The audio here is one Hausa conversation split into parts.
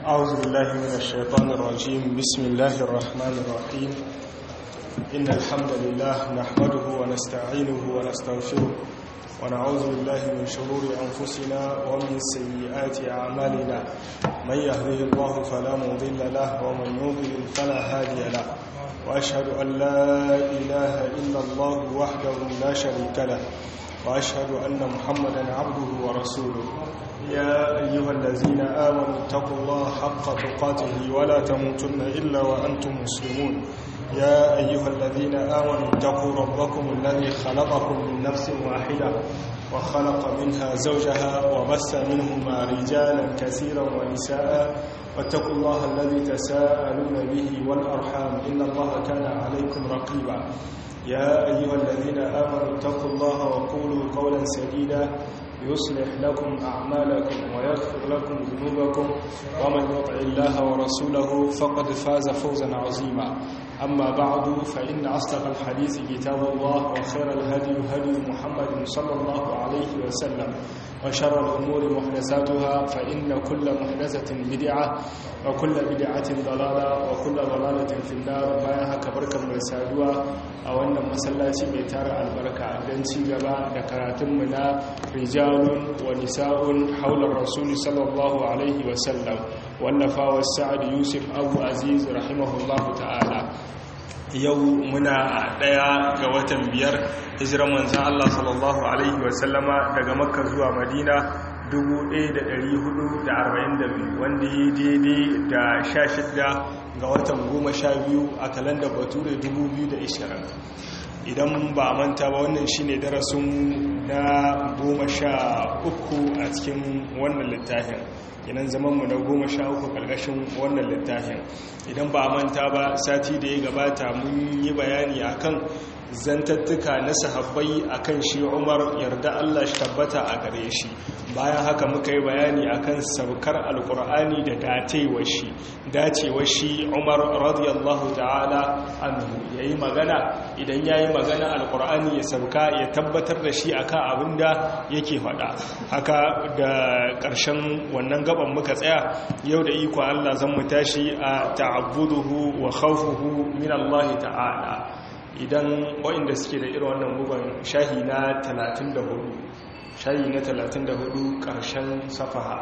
أعوذ بالله من الشيطان الرجيم بسم الله الرحمن الرحيم إن الحمد لله نحمده ونستعينه ونستغفره ونعوذ بالله من شرور أنفسنا ومن سيئات أعمالنا من يهده الله فلا مضل له ومن يضلل فلا هادي له وأشهد أن لا إله إلا الله وحده لا شريك له وأشهد أن محمدا عبده ورسوله يا أيها الذين آمنوا اتقوا الله حق تقاته ولا تموتن إلا وأنتم مسلمون يا أيها الذين آمنوا اتقوا ربكم الذي خلقكم من نفس واحدة وخلق منها زوجها وبث منهما رجالا كثيرا ونساء واتقوا الله الذي تساءلون به والأرحام إن الله كان عليكم رقيبا يا أيها الذين آمنوا اتقوا الله وقولوا قولا سديدا يصلح لكم أعمالكم ويغفر لكم ذنوبكم ومن يطع الله ورسوله فقد فاز فوزا عظيما أما بعد فإن أصدق الحديث كتاب الله وخير الهدي هدي محمد صلى الله عليه وسلم وشر الأمور محدثاتها فإن كل محدثة بدعة وكل بدعة ضلالة وكل ضلالة في النار بايها كبركة مرسادوة أو أن مسلاتي بيتار البركة دنسي gaba da karatunmu na rijalun wa nisa'un haular rasuli sallallahu alaihi wasallam wallafa sa'ad yusuf abu aziz rahimahullahu ta'ala yau muna daya ga watan biyar hijiran manzan Allah sallallahu alaihi wasallama daga makka zuwa madina 1442 wanda yi daidai da 16 ga watan 12 a kalandar bature 2020 idan ba a manta ba wannan shine darasin na goma sha uku a cikin wannan littafin idan zamanmu na goma sha uku ƙarƙashin wannan littafin idan ba a manta ba sati da ya gabata mun yi bayani akan zantattuka na sahabbai akan shi umar yarda allah shi tabbata a gare shi bayan haka muka yi bayani akan saukar alkur'ani da datewar shi dacewar shi umar radiyallahu ta'ala anhu ya yi magana idan ya yi magana alkur'ani ya sauka ya tabbatar da shi akan abin da yake faɗa haka da ƙarshen wannan gaban muka tsaya yau da iko allah zan mu tashi a ta'abbuduhu wa khawfuhu min allah ta'ala idan waɗanda suke da irin wannan bugun shahi na 34 shayi na 34 ƙarshen safaha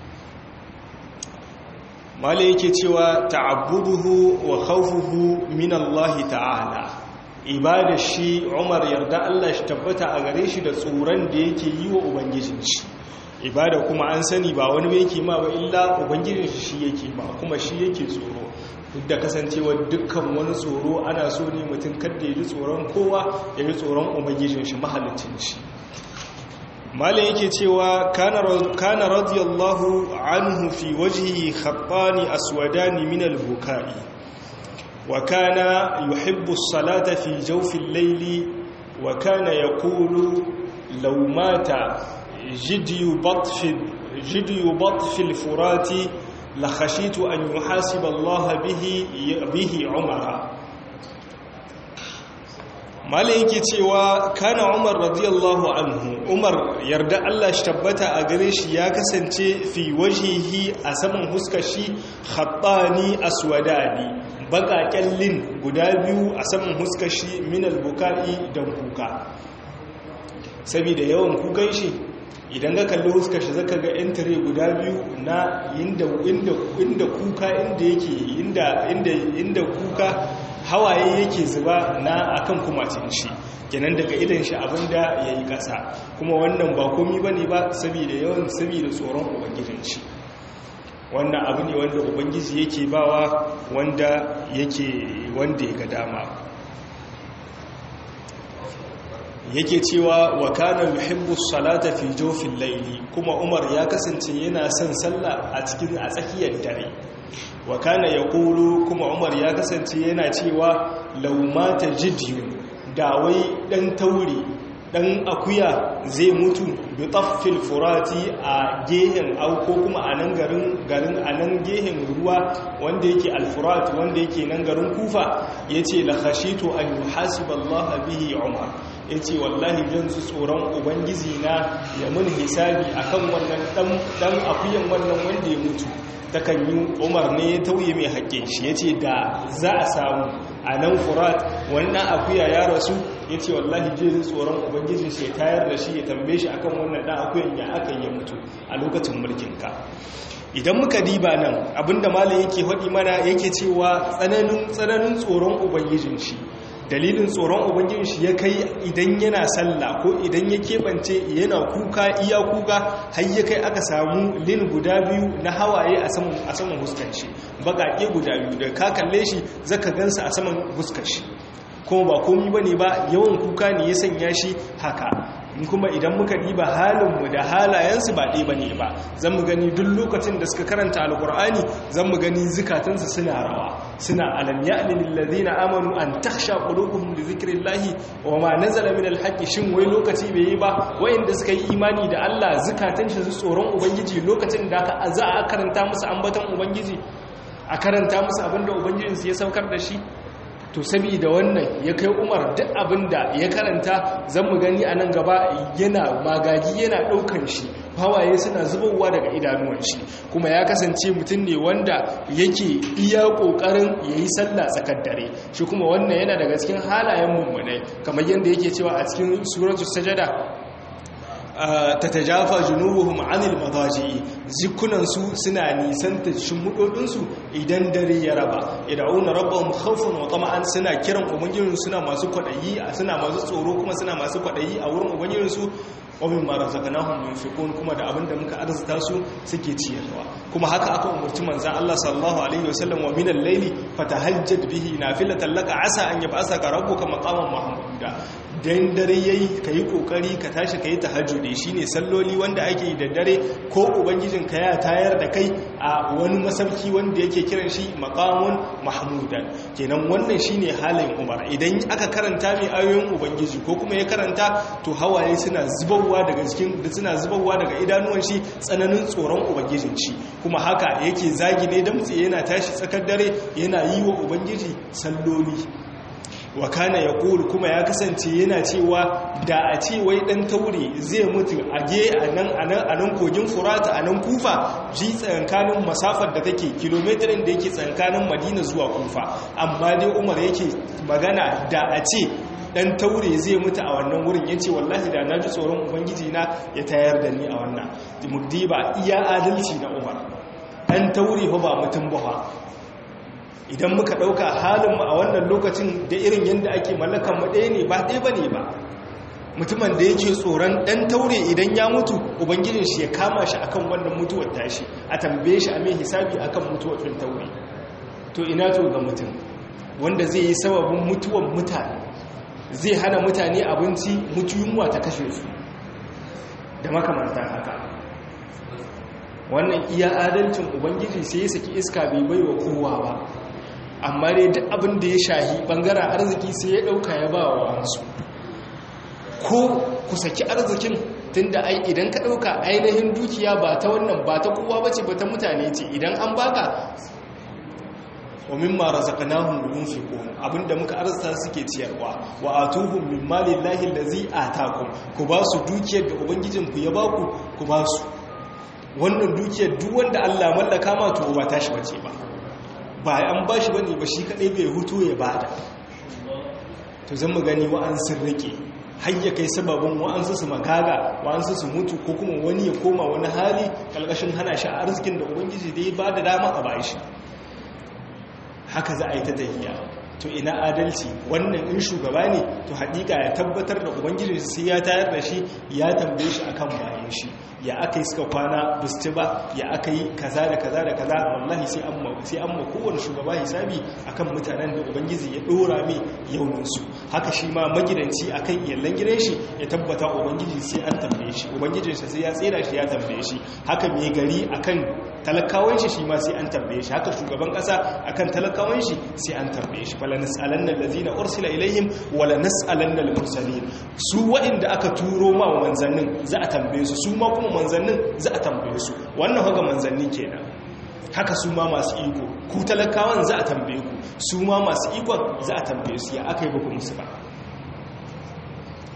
mala yake cewa ta'abbuduhu wa khawfuhu min Allah ta'ala ibada shi Umar yarda Allah shi tabbata a gare shi da tsoron da yake yi wa ubangijin shi ibada kuma an sani ba wani ba yake ma ba illa ubangijin shi yake ma kuma shi yake tsoro duk da kasancewa dukkan wani tsoro ana so ne mutum kada ya ji tsoron kowa ya ji tsoron ubangijin shi mahalicin shi malin yake cewa kana radiyallahu anhu fi wajhi khattani aswadani min al-bukai wa kana yuhibbu as-salata fi jawfi al-layli wa kana yaqulu law mata jidyu batf jidyu batf al-furati la khashitu an yuhasiba Allah bihi bihi umara malai yake cewa kana umar radiyallahu anhu umar yarda Allah shi tabbata a gare shi ya kasance fi wajihi a saman huskar shi khattani aswadani bakaken lin guda biyu a saman huskar shi min albukai dan kuka saboda yawan kukan shi idan ka kalli huskar shi zaka ga yan tare guda biyu na inda inda kuka inda yake inda inda inda kuka hawaye yake zuba na akan kumacin shi kenan daga idan shi abinda ya yi ƙasa kuma wannan ba komi ba ne ba saboda yawan saboda tsoron ubangijin shi wannan abu ne wanda ubangiji yake bawa wanda yake wanda ya ga dama yake cewa wa kana yuhibbu salata fi jawfil layli kuma umar ya kasance yana son sallah a cikin a tsakiyar dare wa kana ya kulu kuma umar ya kasance yana cewa laumata jidiyu dawai dan tauri dan akuya zai mutu bi taffil furati a gehen auko kuma a nan garin garin a nan gehen ruwa wanda yake alfurat wanda yake nan garin kufa yace la khashitu an yuhasiba Allah bihi umar ya ce wallahi jan su tsoron ubangiji na ya mun hisabi akan wannan dan akuyan wannan wanda ya mutu takan yi umar ne ya tauye mai haƙƙin shi ya ce da za a samu a nan furat wannan akuya ya rasu ya ce wallahi je tsoron ubangijin shi ya tayar da shi ya tambaye shi akan wannan ɗan akuyan ya aka yi mutu a lokacin mulkinka idan muka diba nan abinda malam yake faɗi mana yake cewa tsananin tsananin tsoron ubangijin shi dalilin tsoron ubangijin shi ya kai idan yana sallah ko idan ya keɓance yana kuka iya kuka har ya kai aka samu lin guda biyu na hawaye a saman huskar shi baƙaƙe guda biyu da ka kalle shi zaka gansa a saman huskar shi kuma ba komi bane ba yawan kuka ne ya sanya shi haka kuma idan muka diba halinmu da halayensu ba ɗaya ba ne ba zan mu gani duk lokacin da suka karanta alkur'ani zan mu gani zukatansu suna rawa suna alam ya'lil ladina amanu an takhsha qulubuhum li dhikrillahi wa ma nazala min alhaqqi shin wai lokaci bai yi ba wayanda suka yi imani da Allah zukatan shi su tsoron ubangiji lokacin da aka za a karanta musu ambaton ubangiji a karanta musu abinda ubangijinsu ya saukar da shi to saboda wannan ya kai umar duk abinda ya karanta zan mu gani a nan gaba yana magaji yana ɗaukan shi hawaye suna zubowa daga idanuwan shi kuma ya kasance mutum ne wanda yake iya ƙoƙarin ya yi sallah tsakar dare shi kuma wannan yana daga cikin halayen mummunai kamar yadda yake cewa a cikin suratul sajada tatajafa junubuhum anil madaji zikunansu suna nisanta shimudodinsu idan dare ya raba yad'una rabbahum khawfan wa tama'an suna kiran ubangijinsu suna masu kwadayi suna masu tsoro kuma suna masu kwadayi a wurin ubangijinsu wa mimma razaqnahum yunfiqun kuma da abinda muka arzuta su suke ciyarwa kuma haka aka umurci manzon Allah sallallahu alaihi wasallam wa minal layli fatahajjad bihi nafilatan laka asa an yab'asaka rabbuka maqaman mahmuda dan dare yayi kai kokari ka tashi kai tahajjudi shine salloli wanda ake yi da dare ko ubangijin ka ya tayar da kai a wani masauki wanda yake kiran shi maqamun mahmudan kenan wannan shine halin Umar idan aka karanta mai ayoyin ubangiji ko kuma ya karanta to hawaye suna zubarwa daga cikin suna zubarwa daga idanuwan shi tsananin tsoron ubangijin shi kuma haka yake zagi ne damtse yana tashi tsakar dare yana yi wa ubangiji salloli wa kana ya kuma ya kasance yana cewa da a ce wai dan taure zai mutu a ge a nan a nan kogin furata a nan kufa ji tsankanin masafar da take kilomitarin da yake tsankanin madina zuwa kufa amma dai umar yake magana da a ce dan taure zai mutu a wannan wurin yace wallahi da na ji tsoron ubangiji na ya tayar da ni a wannan muddiba iya adalci na umar dan taure fa ba mutum ba idan muka ɗauka halinmu a wannan lokacin da irin yadda ake mallakan mu ɗaya ne ba ɗaya ba ne ba mutumin da yake tsoron ɗan taure idan ya mutu ubangijin shi ya kama shi akan wannan mutuwar tashi a tambaye shi a mai hisabi akan mutuwar ɗan taure to ina to ga mutum wanda zai yi sababin mutuwar mutane zai hana mutane abinci mutu yunwa ta kashe su da makamantan haka wannan iya adalcin ubangiji sai ya saki iska bai bai wa kowa ba amma dai duk abin da ya shahi bangaren arziki sai ya dauka ya ba wa wasu ko ku saki arzikin tunda ai idan ka dauka ainihin dukiya ba ta wannan ba ta kowa bace ba ta mutane ce idan an baka wa mimma razaqnahum yunfiqun abinda muka arzuta suke ciyarwa wa atuhum min malillahi allazi atakum ku ba su dukiyar da ubangijinku ya baku ku ba su wannan dukiyar duk wanda Allah mallaka ma to ba tashi bace ba ba an bashi bane ba shi kadai bai hutu ya bada to zan mu gani wa an sun rike har ya kai sababin wa'ansu su magaga wa'ansu su mutu ko kuma wani ya koma wani hali kalkashin hana shi a arzikin da ubangiji da ya ba da dama a bashi haka za a yi ta tahiya to ina adalci wannan in shugaba ne to haƙiƙa ya tabbatar da ubangiji sai ya tayar da shi ya tambaye shi akan bayan shi ya aka yi suka kwana bisti ba ya aka yi kaza da kaza da kaza wallahi sai an sai an kowane shugaba hisabi akan mutanen da ubangiji ya dora mai yauninsu haka shi ma magidanci akan iyalan gidan shi ya tabbata ubangiji sai an tambaye shi ubangijinsa sai ya tsira shi ya tambaye shi haka mai gari akan talakawan shi shi ma sai an tambaye shi haka shugaban kasa akan talakawan shi sai an tambaye shi fala nas'alanna allazina ursila ilaihim wala nas'alanna al-mursalin su waɗanda aka turo ma manzannin za a tambaye su su ma kuma manzannin za a tambaye su wannan haka manzanni kenan haka su ma masu iko ku talakawan za a tambaye ku su ma masu ikon za a tambaye su ya aka yi ba musu ba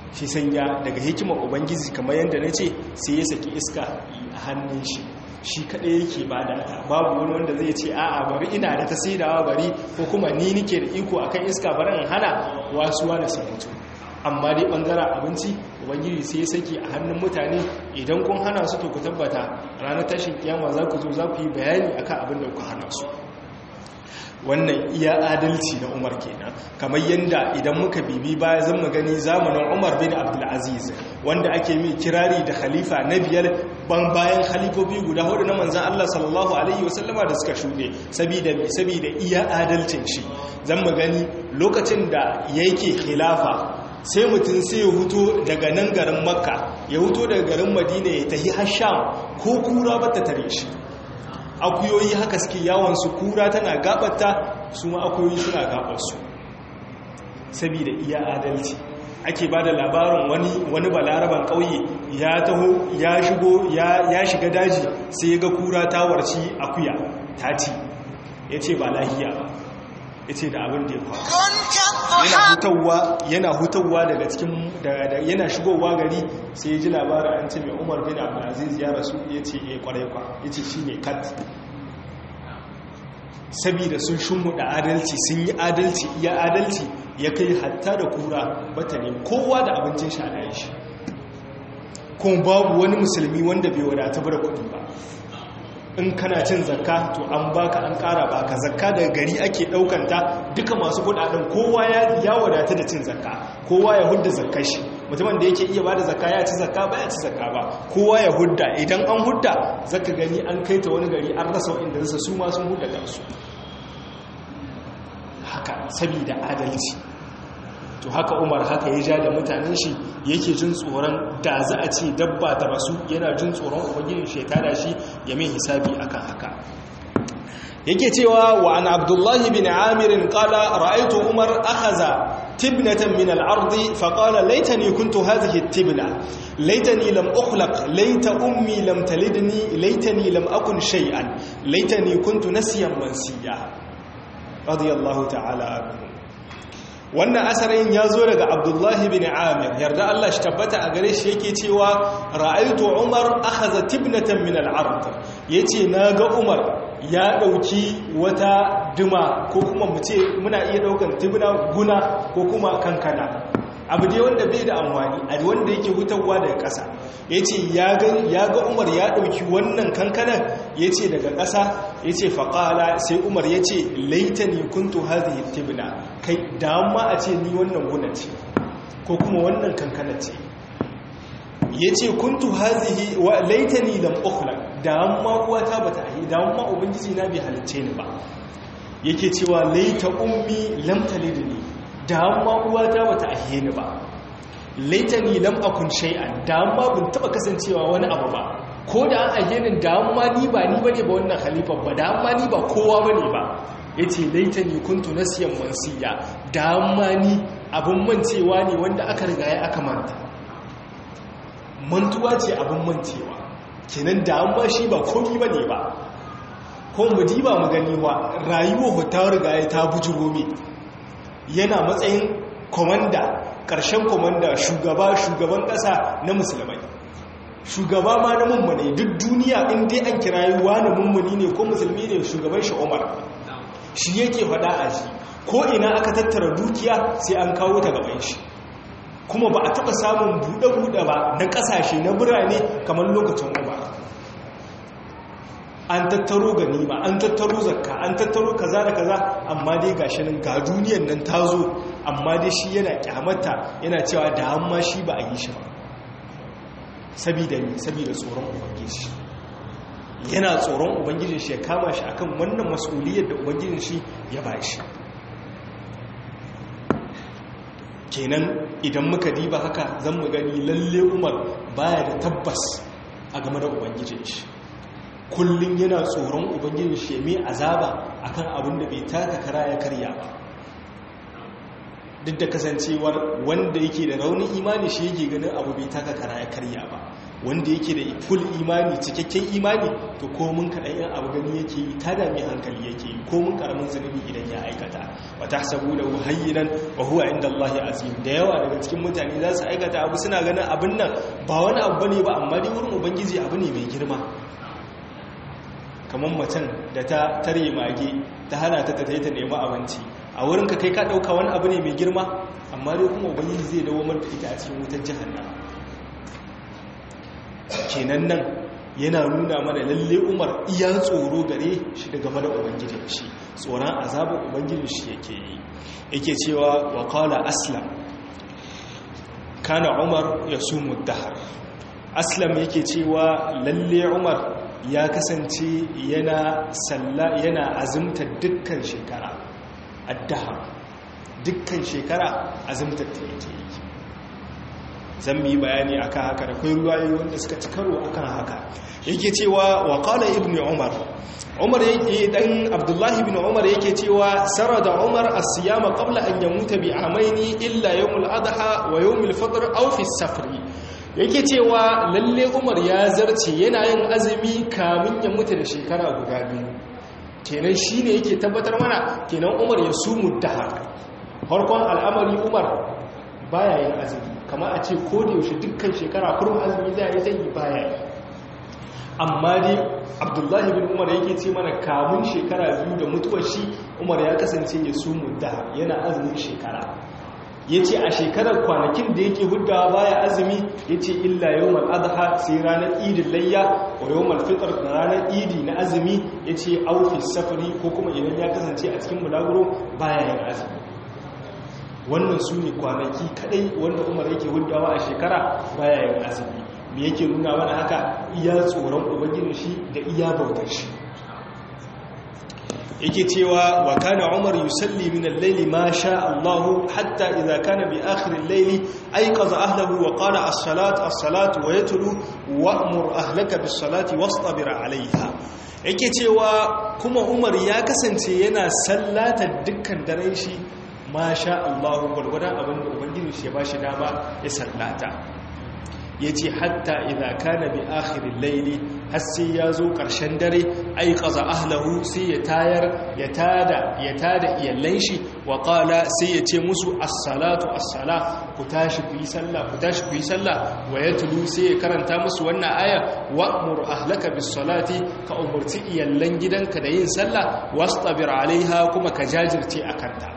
shi sanya daga hikimar ubangiji kamar yadda na ce sai ya saki iska a hannun shi shi kaɗai yake ba da ta babu wani wanda zai ce a'a bari ina da ta saidawa bari ko kuma ni nike da iko akan iska bari in hana wasuwa da su mutu amma dai bangaren abinci ubangiji sai ya saki a hannun mutane idan kun hana su to ku tabbata ranar tashin kiyama za ku zo za ku yi bayani akan abin da ku hana su wannan iya adalci na umar kenan kamar yadda idan muka bibi baya zan gani zamanin umar bin abdulaziz wanda ake mai kirari da khalifa na biyar ban bayan khalifofi guda hudu na manzan Allah sallallahu alaihi wasallama da suka shuɗe saboda iya adalcin shi zan gani lokacin da yake khilafa sai mutum sai ya huto daga nan garin makka ya huto daga garin madina ya tahi hasham ko kura ba ta tare shi akuyoyi haka suke yawon su kura tana gabata su ma akuyoyi suna gabarsu saboda iya adalci ake ba da labarin wani wani balaraban ƙauye ya taho ya shigo ya shiga daji sai ga kura ta warci akuya ta ci ya ce ba lahiya ba ya ce da abin da ya faru yana hutawa yana hutawa daga cikin yana shigowa gari sai ya ji labarin an ce mai umar bin abdulaziz ya rasu ya ce ya kwarai kwa ya ce shi ne kat sabida sun shimmuɗa adalci sun yi adalci iya adalci ya kai hatta da kura bata ne kowa da abincin shi a shi kuma babu wani musulmi wanda bai wadata da kuɗi ba in kana cin zakka to an baka an kara baka zakka daga gari ake daukanta duka masu kudaden kowa ya wadata da cin zakka kowa ya hudda zakkar shi mutumin da yake iya bada zakka ya ci zakka ba ya ci zakka ba kowa ya hudda idan an hudda zaka gani an kai ta wani gari an rasa inda rasa su ma sun hudda kansu haka saboda adalci to haka umar haka ya ja da mutanen shi yake jin tsoron da za a ce dabba ta rasu yana jin tsoron ubangijin shekara shi ya mai hisabi akan haka yake cewa wa an abdullahi bin amirin kala ra'aitu umar akhaza tibnatan min al-ard fa qala laitani kuntu hadhihi tibna laitani lam ukhlaq laita ummi lam talidni laitani lam akun shay'an laitani kuntu nasiyan mansiya radiyallahu ta'ala anhu wannan asarin ya zo daga abdullahi bin amir yarda Allah shi tabbata a gare shi yake cewa ra'aitu umar akhadha tibnatan min al-ard yace naga umar ya dauki wata duma ko kuma mu ce muna iya daukan tibna guna ko kuma kankana abu dai wanda bai da amfani a wanda yake hutawa daga ƙasa yace ya ga ya ga umar ya dauki wannan kankanan yace daga ƙasa yace faqala sai umar yace laitani kuntu hadhihi tibna kai dama a ce ni wannan guna ce ko kuma wannan kankana ce ya ce kuntu hazihi wa laitani lam ukhla dama uwata bata ahi dama ubangiji na bai halicce ni ba yake cewa laita ummi lam talidni dama uwata bata ahi ni ba laitani lam akun shay'an dama bin taba kasancewa wani abu ba ko da an ahe ni dama ni ba ni bane ba wannan khalifa ba dama ni ba kowa bane ba ya ce laita ni kuntu nasiyan mansiya dama ni abin mancewa ne wanda aka riga ya aka manta mantuwa ce abin mancewa kenan dama shi ba komi ba ne ba ko mu diba mu gani wa rayuwa ta riga ya ta bujiro mi yana matsayin komanda ƙarshen komanda shugaba shugaban ƙasa na musulmai shugaba ma na mummune duk duniya in dai an kira yi wani mummuni ne ko musulmi ne shugaban shi umar shi yake faɗa a shi ko ina aka tattara dukiya sai an kawo ta gaban shi kuma ba a taɓa samun buɗe-buɗe ba na ƙasashe na birane kamar lokacin umar an tattaro ganima an tattaro zakka an tattaro kaza da kaza amma dai gashi nan ga duniyan nan ta zo amma dai shi yana kyamata yana cewa da amma shi ba a yi shi ba sabida ne sabida tsoron ubangiji yana tsoron ubangijin shi ya kama shi akan wannan mas'uliyar da ubangijin shi ya ba shi kenan idan muka diba haka zan mu gani lalle umar baya da tabbas a game da ubangijin shi kullum yana tsoron ubangijin shi mai azaba akan abin da bai taka kara ya karya ba duk da kasancewar wanda yake da raunin imani shi yake ganin abu bai taka kara ya karya ba wanda yake da full imani cikakken imani to ko mun kaɗan yan abu gani yake yi ta dami hankali yake yi ko mun karamin zunubi idan ya aikata wa tahsabu lahu hayyinan wa huwa inda Allah azim da yawa daga cikin mutane za su aikata abu suna ganin abin nan ba wani abu bane ba amma dai wurin ubangiji abu ne mai girma kamar macen da ta tare mage ta hana ta ta ta nemi abinci a wurin ka kai ka ɗauka wani abu ne mai girma amma dai kuma ubangiji zai dawo da ita a cikin wutar jahannama kenan nan yana nuna mana lalle umar iya tsoro gare shi daga mana ubangijin shi tsoron azabar ubangijin shi yake yi yake cewa wa qala aslam kana umar yasumu dahar aslam yake cewa lalle umar ya kasance yana salla yana azumta dukkan shekara addahar dukkan shekara azumta ta yake yi zan yi bayani akan haka da kai ruwayoyi wanda suka ci karo akan haka yake cewa wa qala ibn umar umar yake dan abdullahi ibn umar yake cewa sarada umar as-siyama qabla an yamuta bi amaini illa yawmul adha wa yawmul fitr aw fi safri yake cewa lalle umar ya zarce yana yin azumi kamin ya mutu da shekara guda biyu kenan shine yake tabbatar mana kenan umar ya sumu dahar farkon al'amari umar baya yin azumi kama a ce ko da yaushe dukkan shekara kurum azumi za a yi zai baya yi amma dai abdullahi bin umar yake ce mana kamun shekara biyu da mutuwar shi umar ya kasance ya sumu da yana azumin shekara ya ce a shekarar kwanakin da yake huddawa baya azumi ya ce illa yau mal'adha sai ranar idin layya wa yau malfitar da ranar idi na azumi ya ce aufis safari ko kuma idan ya kasance a cikin bulaguro baya yin azumi wannan su ne kwanaki kadai wanda umar yake huddawa a shekara baya yin azumi me yake nuna mana haka iya tsoron ubangijin shi da iya bautar shi yake cewa wa kana umar yusalli min al-layli ma sha Allah hatta idza kana bi akhir al-layli ayqaza ahlihi wa qala as-salatu as-salatu wa yatlu wa'mur ahlaka bis-salati wastabir 'alayha yake cewa kuma umar ya kasance yana sallata dukkan daren shi ma sha Allah gwargwadon abinda ubangiji shi ya bashi dama ya sallata ya ce hatta idha kana bi akhirin laili har sai ya zo ƙarshen dare ai ƙaza ahlahu sai ya tayar ya tada ya tada iyallan shi wa qala sai ya ce musu as-salatu as-sala ku tashi ku yi sallah ku tashi ku yi sallah wa yatlu sai ya karanta musu wannan aya wa'mur ahlaka bis-salati ka umurti iyallan gidanka da yin sallah wastabir alaiha kuma ka jajirce akan ta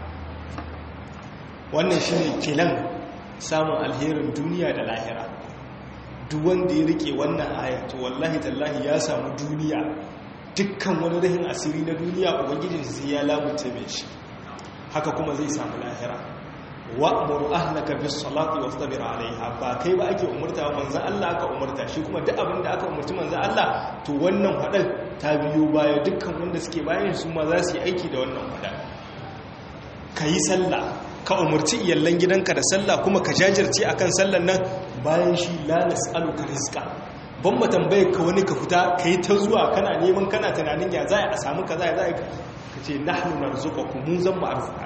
wannan shine kilan samun alherin duniya da lahira duk wanda ya rike wannan ayatu wallahi tallahi ya samu duniya dukkan wani rahin asiri na duniya ubangijin sai ya lamunce mai shi haka kuma zai samu lahira wa'muru ahlaka bis salati wastabir alaiha ba kai ba ake umurta manzo Allah aka umurta shi kuma duk abin da aka umurci manzo Allah to wannan hadal ta biyo baya dukkan wanda suke bayan su ma za su yi aiki da wannan hadal kayi sallah ka umarci iyallan gidanka da sallah kuma ka jajirce akan sallan nan bayan shi la nas'aluka rizqa ban mu tambaye ka wani ka fita kai ta zuwa kana neman kana tunanin ya za a samu kaza ya za ka ce nahnu narzuqukum mun zan mu arzika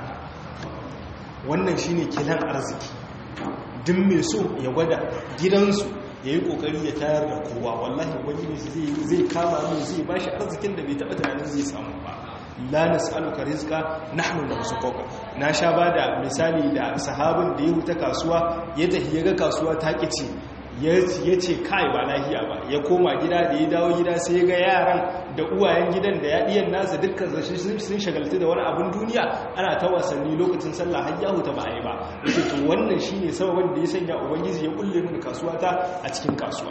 wannan shine kilan arziki duk mai so ya gwada gidansu ya yi kokari ya tayar da kowa wallahi ubangiji zai zai kama mu zai bashi arzikin da bai taba tunanin zai samu ba la nas'aluka rizqa nahnu narzuquka na sha bada misali da sahabin da ya huta kasuwa ya tafi ya ga kasuwa ta kici ya ce kai ba lahiya ba ya koma gida da ya dawo gida sai ya ga yaran da uwayen gidan da ya diyan nasa dukkan zashi sun shagaltu da wani abin duniya ana ta wasanni lokacin sallah har ya huta ba a yi ba yace to wannan shine sababin da ya sanya ubangiji ya kulle mini kasuwa ta a cikin kasuwa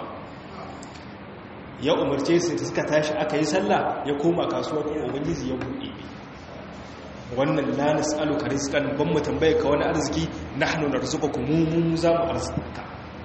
ya umarce su suka tashi aka yi sallah ya koma kasuwa kuma ubangiji ya buɗe wannan la nas'aluka rizqan ban mu tambaye ka wani arziki nahnu narzuqukum mu mu za mu arzika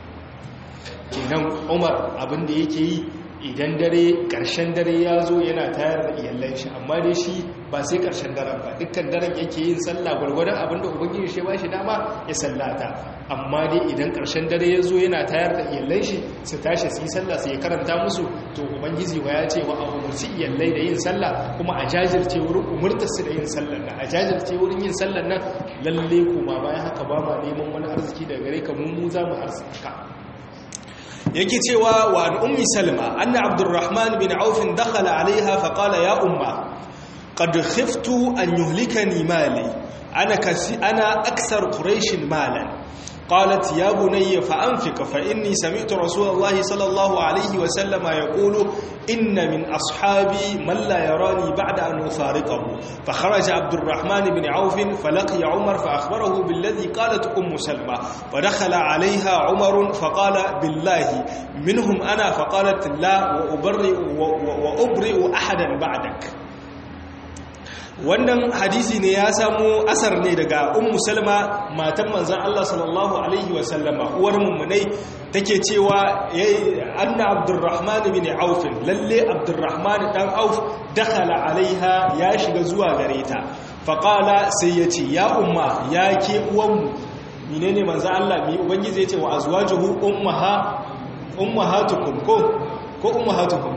kenan Umar abin da yake yi idan dare ƙarshen dare ya zo yana tayar da iyallan shi amma dai shi ba sai ƙarshen daren ba dukkan daren yake yin sallah gwargwadon abinda ubangiji shi ba shi dama ya sallata amma dai idan ƙarshen dare ya zo yana tayar da iyallan shi su tashi su yi sallah su ya karanta musu to ubangiji wa ya ce wa a umarci iyallai da yin sallah kuma a jajirce wurin umurtar su da yin sallar nan a jajirce wurin yin sallar nan lalle kuma bayan haka ba ma neman wani arziki daga gare ka mu mu za mu arzika yake cewa wa an ummi salma anna abdurrahman bin auf dakhala alaiha fa qala ya umma qad khiftu an yuhlikani mali ana kasi ana aksar quraish malan قالت يا بني فأنفق فإني سمعت رسول الله صلى الله عليه وسلم يقول إن من أصحابي من لا يراني بعد أن أفارقه فخرج عبد الرحمن بن عوف فلقي عمر فأخبره بالذي قالت أم سلمة فدخل عليها عمر فقال بالله منهم أنا فقالت لا وأبرئ, وأبرئ أحدا بعدك wannan hadisi ne ya samu asar ne daga ummu salma matan manzan Allah sallallahu alaihi wa sallama uwar mummunai take cewa anna abdurrahman bin auf lalle abdurrahman dan auf dakhala alaiha ya shiga zuwa gare ta faqala sai yace ya umma ya ke uwanmu menene manzan Allah mi ubangiji yace wa azwajuhu ummaha ummahatukum ko ko ummahatukum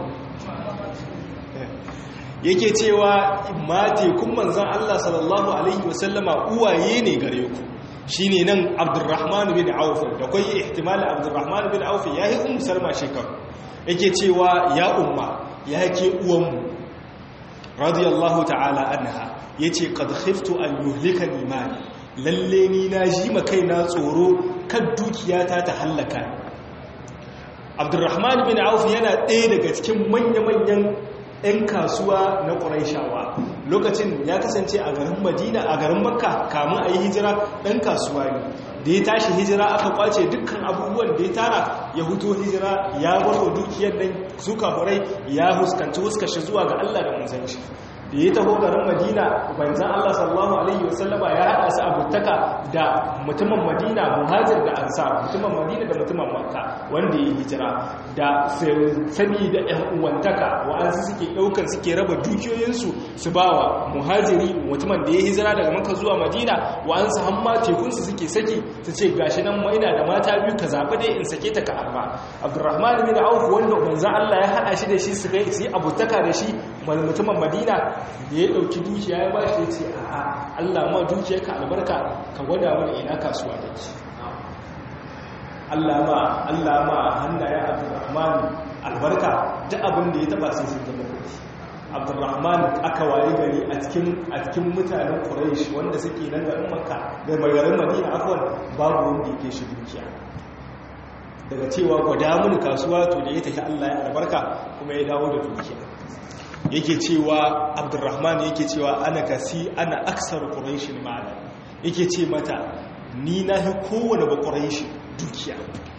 yake cewa mate kun manzan Allah sallallahu Alaihi wasallama uwaye ne gare ku shi ne nan abdurrahman bin auf da kwayi ihtimalin abdurrahman bin auf ya yi umu salma shekaru yake cewa ya umma ya ke uwanmu radiyallahu ta'ala anha ya ce kad khiftu an yuhlika imani lalle ni na ji makai na tsoro kan dukiyata ta hallaka abdurrahman bin auf yana ɗaya daga cikin manya-manyan 'yan kasuwa na ƙuraishawa lokacin ya kasance a garin madina a garin makka kamun a yi hijira ɗan kasuwa ne da ya tashi hijira aka kwace dukkan abubuwan da ya tara ya huto hijira ya barwa dukiyar nan suka hurai ya huskanci huskashi zuwa ga allah da manzanci da ya taho garin madina banzan allah sallallahu alaihi wasallama ya haɗa su abutaka da mutumin madina muhajir da ansar mutumin madina da mutumin makka wanda ya hijira da sani da ‘yan uwantaka wa'ansu suke ɗaukan suke raba dukiyoyinsu su ba wa muhajiri mutumin da ya hijira daga maka zuwa madina wa'ansu hamma tekunsu suke saki su ce gashi nan ina da mata biyu ka zaɓi dai in sake ta ka arba abdurrahman bin auf wanda banzan allah ya haɗa shi da shi su yi abutaka da shi mutumin madina da ya ɗauki dukiya ya ba shi ya ce a'a allah ma dukiyarka albarka ka gwada mana ina kasuwa da ke Allah ma Allah ma hannaye Abdurrahman albarka duk abin da ya taba sai sun zama kudi Abdurrahman aka waye gari a cikin a cikin mutanen Quraysh wanda suke nan garin Makka da garin Madina afwan babu wanda yake shi dukiya daga cewa gwada mun kasuwa to da ya tafi Allah ya albarka kuma ya dawo da dukiya yake cewa Abdurrahman yake cewa ana kasi ana aksar Quraysh ma'ana yake ce mata ni na hi kowane bakwarai shi dukiya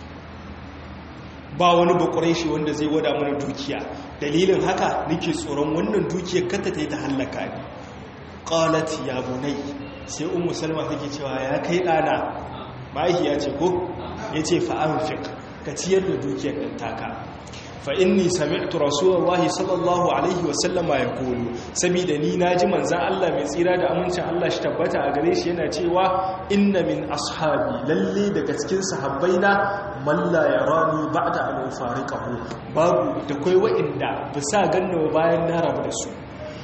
ba wani bakwarai shi wanda zai wada mana dukiya dalilin haka nake tsoron wannan dukiyar kata ta yi ta hallaka ne qalat ya bunai sai ummu salma take cewa ya kai ɗana mahaifiya ce ko yace fa anfiq ka ciyar da dukiyar ɗin taka fa inni sami'tu rasulullahi sallallahu alaihi wasallama ya kulu saboda ni naji manzan Allah mai tsira da amincin Allah shi tabbata a gare shi yana cewa inna min ashabi lalle daga cikin sahabbaina man la yarani ba'da an ufariqahu babu da kai wa'inda bisa ganna bayan na rabu da su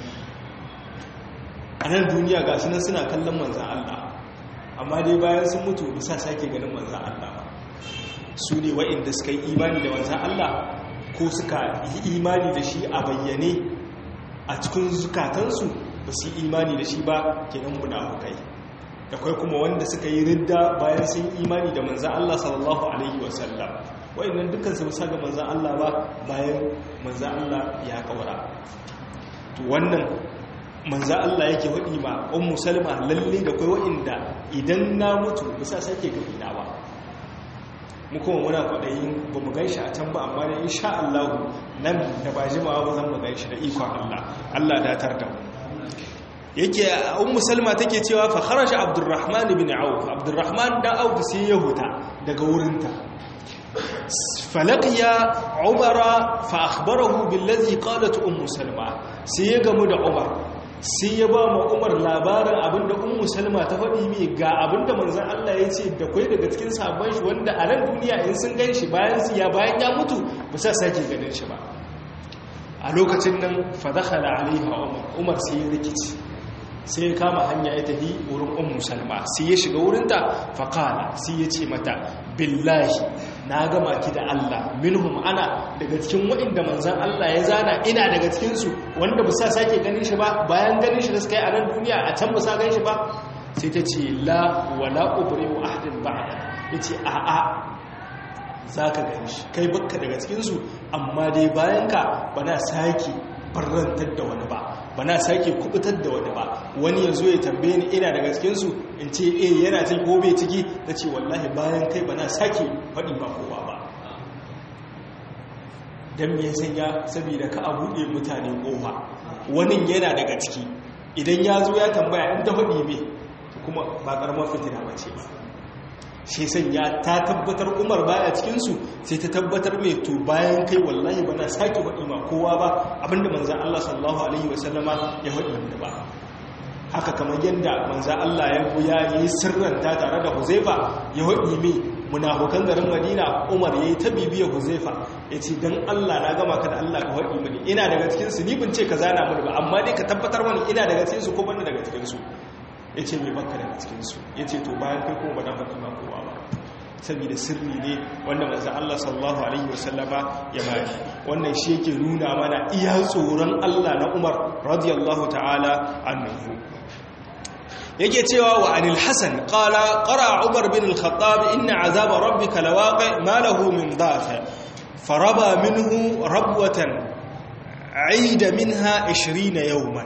a nan duniya ga nan suna kallon manzan Allah amma dai bayan sun mutu bisa sake ganin manzan Allah su ne wa'inda suka yi imani da manzan Allah ko suka yi imani da shi a bayyane a cikin zukatansu ba su yi imani da shi ba kenan munafukai da kai kuma wanda suka yi ridda bayan sun imani da manzan Allah sallallahu alaihi wasallam wa'annan dukkan su bisa ga manzan Allah ba bayan manzan Allah ya kawara to wannan manzan Allah yake waɗi ma ummu salma lalle da kai wa'inda idan na mutu bisa sake ga ina ba mu kuma muna kwaɗayin ba mu ganshi a can ba amma da insha Allah nan da ba jimawa ba zan mu ganshi da ikon Allah Allah datar da mu yake ummu salma take cewa fa kharaja abdurrahman ibn auf abdurrahman da auf sai ya huta daga wurinta falaqiya umara fa akhbarahu billazi qalat ummu salma sai ya gamu da umar sai ya ba ma umar labarin abinda ummu salma ta faɗi mai ga abinda manzan Allah ya ce da kwai daga cikin sabon shi wanda a nan duniya in sun gan shi bayan su ya bayan ya mutu ba sa sake ganin shi ba a lokacin nan fadakhala alaiha umar umar sai ya rikici sai ya kama hanya ya tafi wurin ummu salma sai ya shiga wurinta faqala sai ya ce mata billahi na gama ki da Allah minhum ana daga cikin waɗanda manzan Allah ya zana ina daga cikinsu wanda ba sa sake ganin shi ba bayan ganin shi da suka yi a nan duniya a can ba sa gan shi ba sai ta ce la wala ubri wa ahdin ba'da yace a a zaka gan shi kai bakka daga cikinsu amma dai bayan ka ba na sake barrantar da wani ba ba na sake kubutar da wani ba wani ya zo ya tambaye ni ina daga cikinsu in ce eh yana ciki ko bai ciki ta ce wallahi bayan kai ba na sake faɗi ba kowa ba don me sanya saboda ka a buɗe mutane ƙofa wani yana daga ciki idan ya zo ya tambaya in ta faɗi me kuma ba ƙaramar fitina ba ce ba shi sanya ta tabbatar umar baya cikinsu sai ta tabbatar mai to bayan kai wallahi ba na sake faɗi ma kowa ba abinda manzan Allah sallallahu alaihi wasallama ya faɗi wanda ba haka kamar yadda manzan Allah ya goya ya yi sirranta tare da huzaifa ya faɗi mai munafukan garin madina umar ya yi ta bibiya huzaifa ya ce don Allah na gama ka da Allah ka faɗi mani ina daga cikinsu ni bin ce ka zana mani ba amma dai ka tabbatar mani ina daga cikinsu ko banda daga cikinsu ya ce mai baka daga cikinsu ya ce to bayan kai kuma ba na faɗi ma kowa ba saboda sirri ne wanda manzan Allah sallallahu Alaihi wasallama ya bari wannan shi yake nuna mana iya tsoron Allah na Umar radiyallahu ta'ala annahu yake cewa wa anil hasan qala qara umar bin al-khattab inna azaba rabbika lawaqi ma lahu min dafi faraba minhu rabwatan aida minha 20 yawman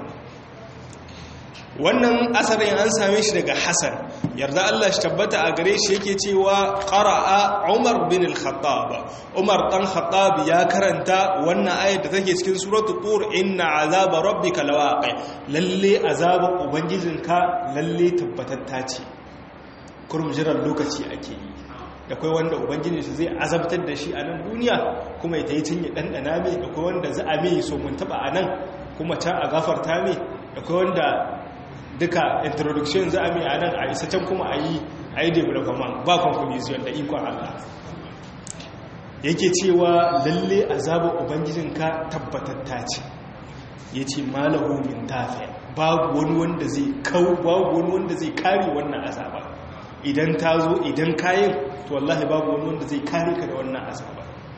wannan asarin an same shi daga Hassan yarda Allah shi tabbata a gare shi yake cewa qara'a Umar bin al-Khattab Umar dan Khattab ya karanta wannan ayat da take cikin suratul Tur inna azaba rabbika lawaqi lalle azaban ubangijinka lalle tabbatatta ce kurum jiran lokaci ake yi da kai wanda ubangijin shi zai azabtar da shi a nan duniya kuma ya tayi tun ya dandana mai da kai wanda za a mai so mun taba a nan kuma ta a gafarta mai da kai wanda duka introduction za a mai a nan a isa can kuma a yi a yi development ba conclusion da ikon Allah yake cewa lalle azabar ubangijinka tabbatatta ce ya ce malahu min tafiya babu wani wanda zai kawo babu wani wanda zai kare wannan azaba idan ta zo idan kayan to wallahi babu wani wanda zai kare ka da wannan azaba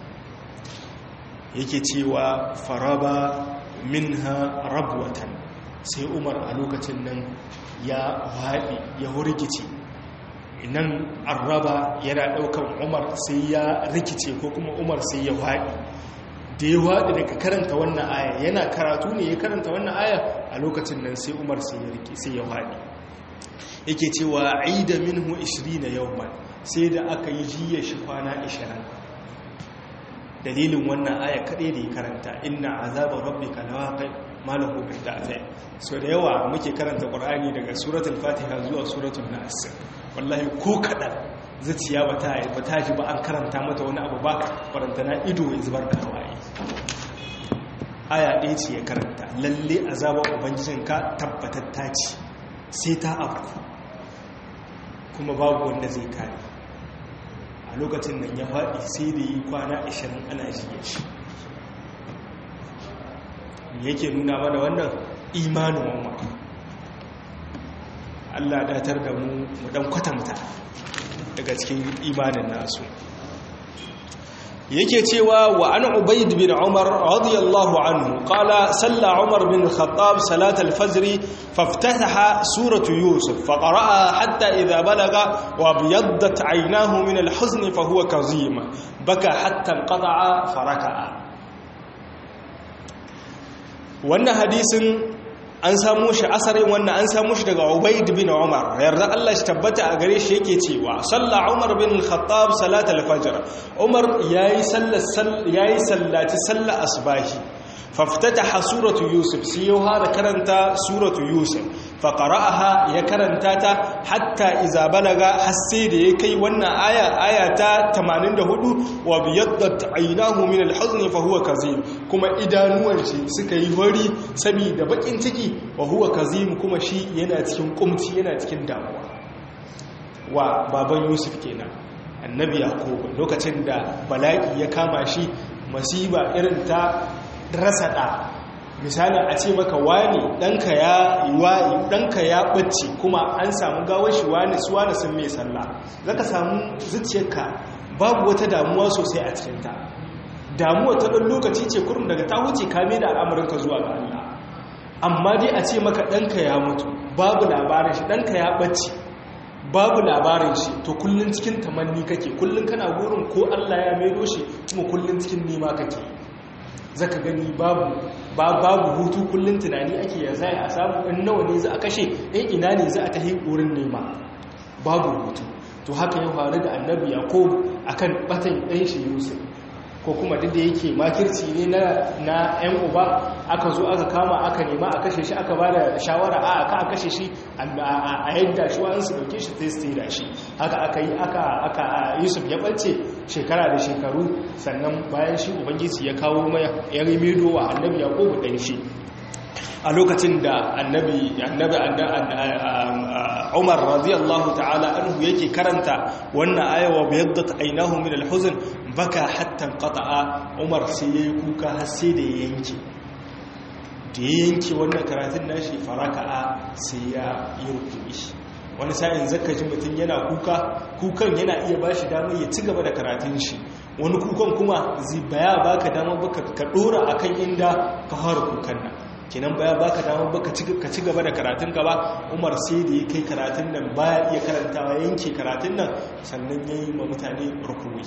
yake cewa faraba minha rabwatan sai umar a lokacin nan ya haɗi ya hurgice nan arraba yana ɗaukan umar sai ya rikice ko kuma umar sai ya haɗi da ya haɗi daga karanta wannan aya yana karatu ne ya karanta wannan aya a lokacin nan sai umar sai ya rike sai ya haɗi yake cewa aida minhu 20 yawman sai da aka yi jiya shi kwana 20 dalilin wannan aya kaɗai da ya karanta inna azaba rabbika lawaqi malahu bin dafi so da yawa muke karanta qur'ani daga suratul fatiha zuwa suratul nas wallahi ko kadan zuciya bata bata ji ba an karanta mata wani abu ba faranta na ido ya zubar da hawaye aya ɗaya ce ya karanta lalle azaba ubangijinka tabbatatta ce sai ta abu kuma babu wanda zai kare a lokacin nan ya faɗi sai da yi kwana 20 ana jiye shi yake nuna mana wannan imanin umar Allah datar da mu mu dan kwatanta daga cikin imanin nasu yake cewa wa an ubayd bin umar radiyallahu anhu qala salla umar bin al-khattab salat al-fajr faftataha suratu yusuf faqara'a hatta idha balaga wa biyaddat aynahu min al-huzn fa huwa kazim baka hatta inqata'a faraka'a wannan hadisin an samu shi asarin wannan an samu shi daga Ubayd bin Umar yarda Allah shi tabbata a gare shi yake cewa salla Umar bin al-Khattab salat al-fajr Umar yayi sallar yayi sallati sallar asbahi faftataha suratu yusuf sai ya fara karanta suratu yusuf fa qara'aha ya karanta ta hatta iza balaga har sai da ya kai wannan aya aya ta 84 wa biyaddat aynahu min al-huzn fa huwa kazim kuma idanuwan shi suka yi wari saboda bakin ciki wa huwa kazim kuma shi yana cikin kumci yana cikin damuwa wa baban yusuf kenan annabi yaqub lokacin da bala'i ya kama shi masiba irin ta rasa ɗa misali a ce maka wani ɗanka ya wayi ɗanka ya ɓacce kuma an samu gawar shi wani su wani sun mai sallah za ka samu zuciyarka babu wata damuwa sosai a cikinta damuwa ta ɗan lokaci ce kurum daga ta wuce kame da al'amuranka zuwa ga Allah amma dai a ce maka ɗanka ya mutu babu labarin shi ɗanka ya ɓace babu labarin shi to kullum cikin tamanni kake kullum kana gurin ko Allah ya maido shi kuma kullum cikin nema kake zaka gani babu babu hutu kullum tunani ake ya zai a samu in nawa ne za a kashe in ina ne za a tafi wurin nema babu hutu to haka ya faru da annabi yaqub akan batan ɗan shi yusuf ko kuma duk da yake makirci ne na na ƴan uba aka zo aka kama aka nema a kashe shi aka ba da shawara a aka kashe shi a yadda shi wa'an su dauke shi sai da shi haka aka yi aka aka yusuf ya ɓace shekara da shekaru sannan bayan shi ubangiji ya kawo mai ya rimido wa annabi yaqubu ɗan shi a lokacin da annabi annabi Umar radiyallahu ta'ala anhu yake karanta wannan aya wa biyaddat aynahu min al-huzn baka hatta qata'a Umar sai yayi kuka har sai da ya yanke da ya yanke wannan karatun nashi faraka'a sai ya yi rukuni wani sa'in zaka ji mutum yana kuka kukan yana iya bashi damar ya ci gaba da karatun shi wani kukan kuma zai baya baka damar baka ka dora akan inda ka fara kukan nan kenan baya baka damar baka ka ci gaba da karatun ka ba Umar sai da ya kai karatun nan baya iya karantawa yanke karatun nan sannan yayi ma mutane rukuni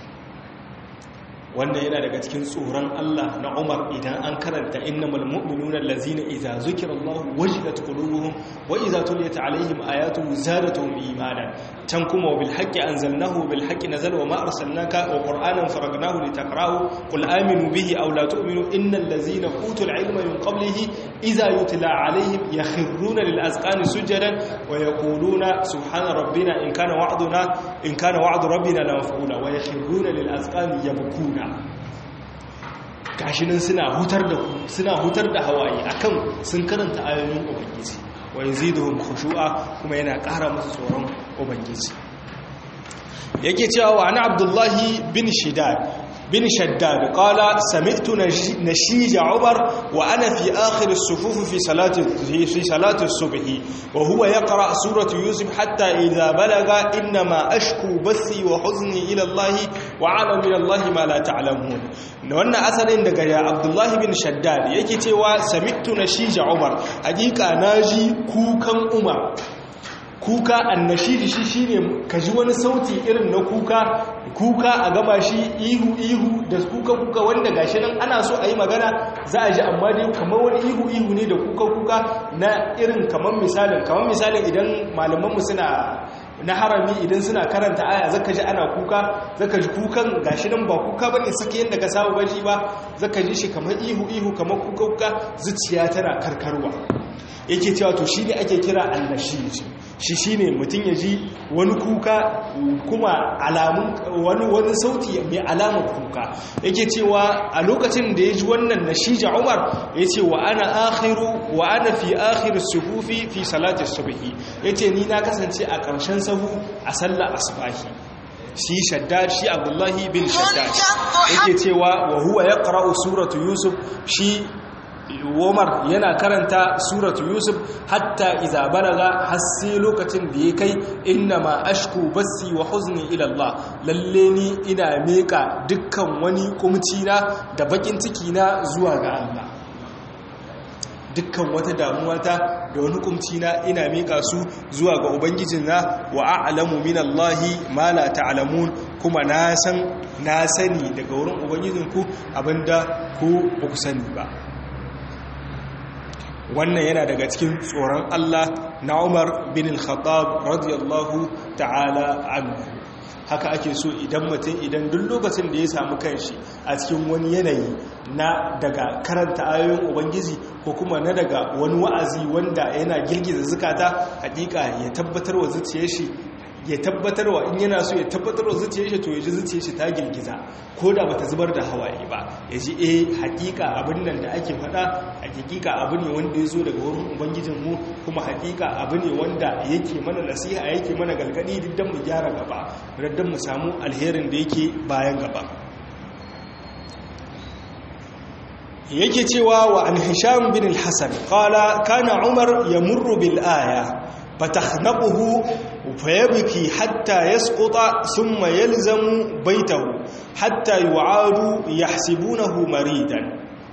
wannan yana daga cikin tsoron Allah na Umar idan an karanta innamal mu'minuna allazina idza zukirallahu wajilat qulubuhum wa idza tuliyat alaihim ayatuhu zadatuhum imanan tan kuma bil haqqi anzalnahu bil haqqi nazala wa ma arsalnaka wa qur'anan faragnahu litaqra'u qul aminu bihi aw la tu'minu innal ladzina utul ilma min qablihi idza yutla alaihim yakhruna lil azqani sujadan wa yaquluna subhana rabbina in kana wa'duna in kana wa'du rabbina la maf'ula wa yakhruna lil azqani yabkuna gashinan suna hutar da suna hutar da hawaye akan sun karanta ayoyin ubangiji wa yaziduhum khushu'a kuma yana ƙara musu tsoron ubangiji yake cewa wa ana abdullahi bin shidad bin shaddad qala sami'tu nashij umar wa ana fi akhir as-sufuf fi salati fi salati as-subh wa huwa yaqra suratu yusuf hatta idha balaga inma ashku bathi wa huzni ila allah wa ala min allah ma la ta'lamun wannan asalin daga abdullahi bin shaddad yake cewa sami'tu nashij umar hakika naji kukan umar kuka annashidi shi shine ka ji wani sauti irin na kuka kuka a gaba shi ihu ihu da kuka kuka wanda gashi nan ana so a yi magana za a ji amma dai kamar wani ihu ihu ne da kuka kuka na irin kamar misalin kamar misalin idan malamanmu suna na harami idan suna karanta aya zaka ji ana kuka zaka ji kukan gashi nan ba kuka bane sake yanda ka saba bashi ba zaka ji shi kamar ihu ihu kamar kuka kuka zuciya tana karkarwa yake cewa to shine ake kira annashid shi shine mutum ya ji wani kuka kuma alamun wani wani sauti mai alamar kuka yake cewa a lokacin da ya ji wannan nashija Umar yace wa ana akhiru wa ana fi akhir sufufi fi salati subhi yace ni na kasance a ƙarshen sahu a sallar asbahi shi shaddad shi abdullahi bin shaddad yake cewa wa huwa yaqra'u suratu yusuf shi Umar yana karanta suratu Yusuf hatta iza balaga har sai lokacin da ya kai inna ma ashku bassi wa huzni ila Allah lalle ni ina meka dukkan wani kumci na da bakin ciki na zuwa ga Allah dukkan wata damuwa ta da wani kumci na ina meka su zuwa ga ubangijin na wa a'lamu min Allah ma la ta'lamun kuma na san na sani daga wurin ubangijinku abinda ku ba ku sani ba wannan yana daga cikin tsoron Allah na Umar bin al-Khattab radiyallahu ta'ala anhu haka ake so idan mutum idan duk lokacin da ya samu kanshi a cikin wani yanayi na daga karanta ayoyin ubangiji ko kuma na daga wani wa'azi wanda yana girgiza zukata hakika ya tabbatar wa zuciyar shi ya tabbatar wa in yana so ya tabbatar wa zuciyar shi to ya ji zuciyar shi ta girgiza ko da bata zubar da hawaye ba ya ji eh hakika abin nan da ake faɗa hakika abu ne wanda ya zo daga wurin ubangijin mu kuma hakika abu ne wanda yake mana nasiha yake mana galgadi duk dan mu gyara gaba dan mu samu alherin da yake bayan gaba yake cewa wa an hisham bin al-hasan qala kana umar yamurru bil aya فتخنقه fayabki hatta yasquta thumma yalzamu baitahu hatta yu'adu yahsibunahu maridan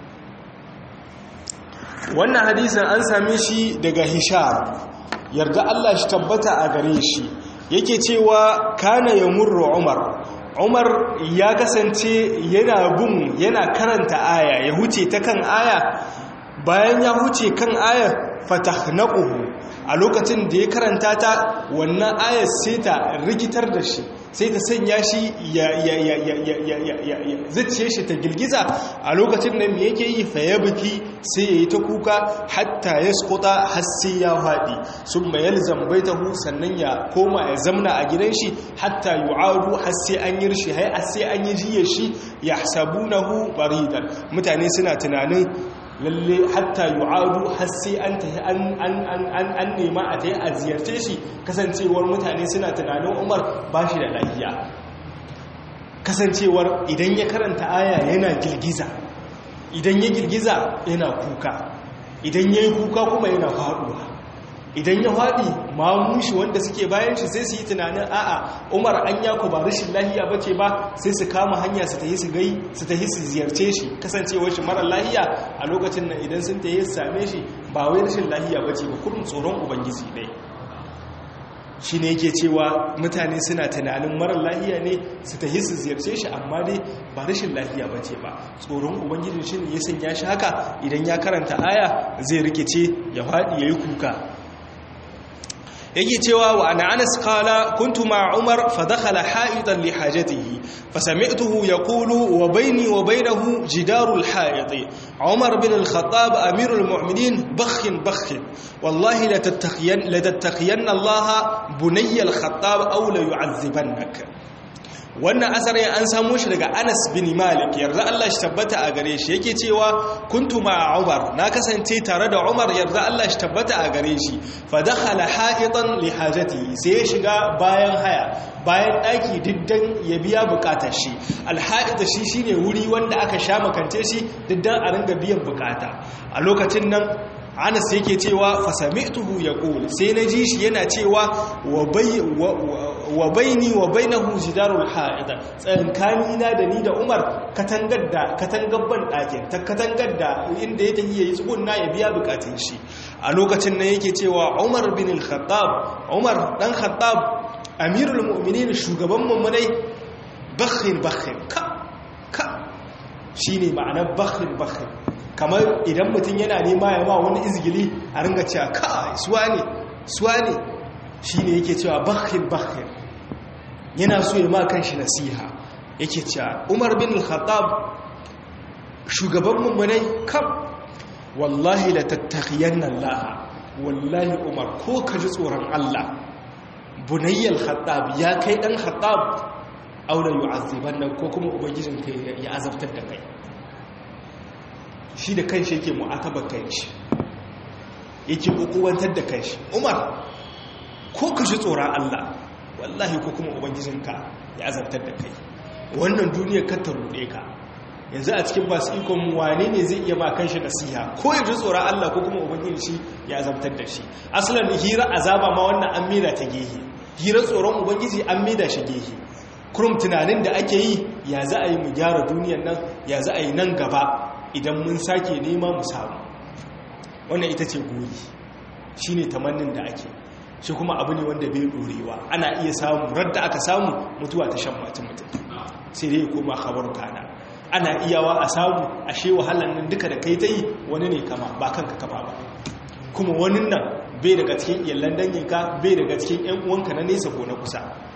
wannan hadisin an same shi daga hisham yarda Allah shi tabbata a gare shi yake cewa kana yamurru umar umar ya kasance yana bin yana karanta aya ya huce ta kan aya bayan ya huce kan aya fatahnaquhu a lokacin da ya karanta ta wannan ayar sai ta rikitar da shi sai ta sanya shi ya zace shi ta girgiza a lokacin da me yake yi fa ya biki sai ya yi ta kuka hatta ya skuta har sai ya faɗi sun mayar zambaitahu sannan ya koma ya zamna a gidan shi hatta yu'adu har sai an yi rishi har sai an yi jiyar shi ya sabunahu baridan mutane suna tunanin lalle hatta yu'adu har sai an tafi an nema a tayi a ziyarce shi kasancewar mutane suna tunanin Umar ba shi da lafiya kasancewar idan ya karanta aya yana girgiza idan ya girgiza yana kuka idan ya yi kuka kuma yana faduwa idan ya faɗi mamushi wanda suke bayan shi sai su yi tunanin a'a umar an yaku ba rashin lahiya ba ce ba sai su kama hanya su tahi su gai su tahi su ziyarce shi kasancewar shi mara lahiya a lokacin nan idan sun tahi su same shi ba wai rashin lahiya ba ce ba kurin tsoron ubangiji ne shi ne yake cewa mutane suna tunanin mara lahiya ne su tahi su ziyarce shi amma dai ba rashin lahiya ba ce ba tsoron ubangijin shi ne ya sanya shi haka idan ya karanta aya zai rikice ya faɗi ya yi kuka yake cewa wa ana anas qala kuntu ma umar fa dakhala ha'idan li hajatihi fa sami'tuhu yaqulu wa bayni wa baynahu jidaru al ha'id umar bin al khattab amir al mu'minin bakh bakh wallahi la tattaqiyan la tattaqiyan allah bunay al khattab aw la yu'adhibannak wannan asarin an samu shi daga Anas bin Malik yarda Allah shi tabbata a gare shi yake cewa kuntu ma Umar na kasance tare da Umar yarda Allah shi tabbata a gare shi fa dakhala ha'itan li hajati sai ya shiga bayan haya bayan daki diddan ya biya bukatar shi alha'ita shi shine wuri wanda aka sha makance shi diddan a ringa biyan bukata a lokacin nan Anas yake cewa fasami'tuhu yaqul sai na ji shi yana cewa wa bai wa baini wa bainahu jidarul ha'ida tsankani na da ni da Umar katangar da katangar ban ɗakin ta katangar da inda ya tafi yayi tsugunna ya biya bukatun shi a lokacin nan yake cewa Umar bin al-Khattab Umar dan Khattab amirul mu'minin shugaban mummunai bakhin bakhin ka ka shine ma'anar bakhin bakhin kamar idan mutum yana nema ya ma wani izgili a ringa cewa kai suwa ne suwa ne shi ne yake cewa bakhin bakhin yana so ya ma kanshi nasiha yake cewa umar bin al-khattab shugaban mummunai kam wallahi la tattaqiyanna Allah wallahi umar ko ka ji tsoron Allah bunayyal khattab ya kai dan khattab aure yu'azzibanna ko kuma ubangijinka ya azabtar da kai shi da kanshi yake mu'atabar kanshi yake ukuwantar da kanshi umar ko ka shi tsoron Allah wallahi ko kuma ubangijinka ya azabtar da kai wannan duniyar ka ta ruɗe ka yanzu a cikin masu ikon wane ne zai iya ma kanshi nasiha ko ya ji tsoron Allah ko kuma ubangijin shi ya azabtar da shi asalin hira azaba ma wannan an mida ta gehe hira tsoron ubangiji an mida shi gehe kurum tunanin da ake yi ya za a yi mu gyara duniyar nan ya za a yi nan gaba idan mun sake nema mu samu wannan ita ce guri shi ne tamannin da ake shi kuma abu ne wanda bai ɗorewa ana iya samu radda aka samu mutuwa ta shan matan mutum sai dai koma khabar kana ana iyawa a samu ashe wahalar nan duka da kai ta yi wani ne kama ba kanka kama ba kuma wani nan bai daga cikin iyalan danginka bai daga cikin 'yan uwanka na nesa ko na kusa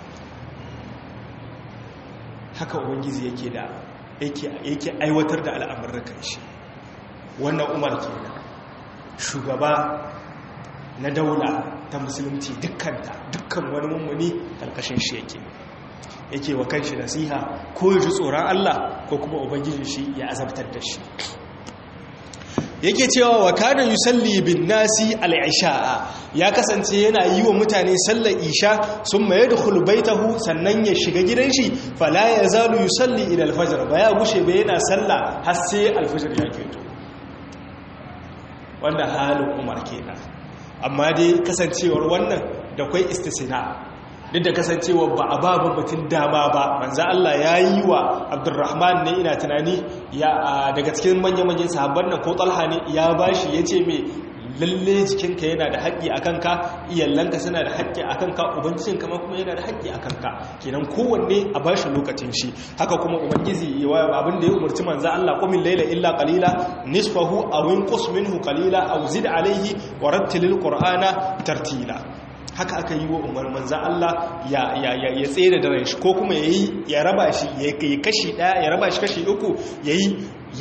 haka ubangiji yake da yake aiwatar da al'amurrakan shi wannan umar kenan shugaba na daula ta musulunci dukkanta dukkan wani mummuni karkashin shi yake yake wa kanshi nasiha ko ya ji tsoron Allah ko kuma ubangijin shi ya azabtar da shi yake cewa wa kana yusalli bin nasi al-isha'a ya kasance yana yi wa mutane sallar isha sun maye da baitahu sannan ya shiga gidan shi fala ya zalu yusalli ila al-fajr ba ya gushe ba yana sallah har sai al-fajr ya keto wanda halin umar kenan amma dai kasancewar wannan da kwai istisna duk da kasancewa ba a babu mutum dama ba manzo Allah ya yi wa Abdurrahman ne ina tunani ya daga cikin manya-manyan sahabban nan ko Talha ne ya bashi yace me lalle jikinka yana da haƙƙi a kanka iyalanka suna da haƙƙi a kanka ubangijin kama kuma yana da haƙƙi a kanka kenan kowanne a ba shi lokacin shi haka kuma ubangiji abin da ya umarci manza Allah qumil layla illa qalila nisfahu aw inqus minhu qalila aw zid alayhi wa rattilil qur'ana tartila haka aka yi wa umar manzan Allah ya ya tsere da ran shi ko kuma yayi ya raba shi ya kashi daya ya raba shi kashi uku yayi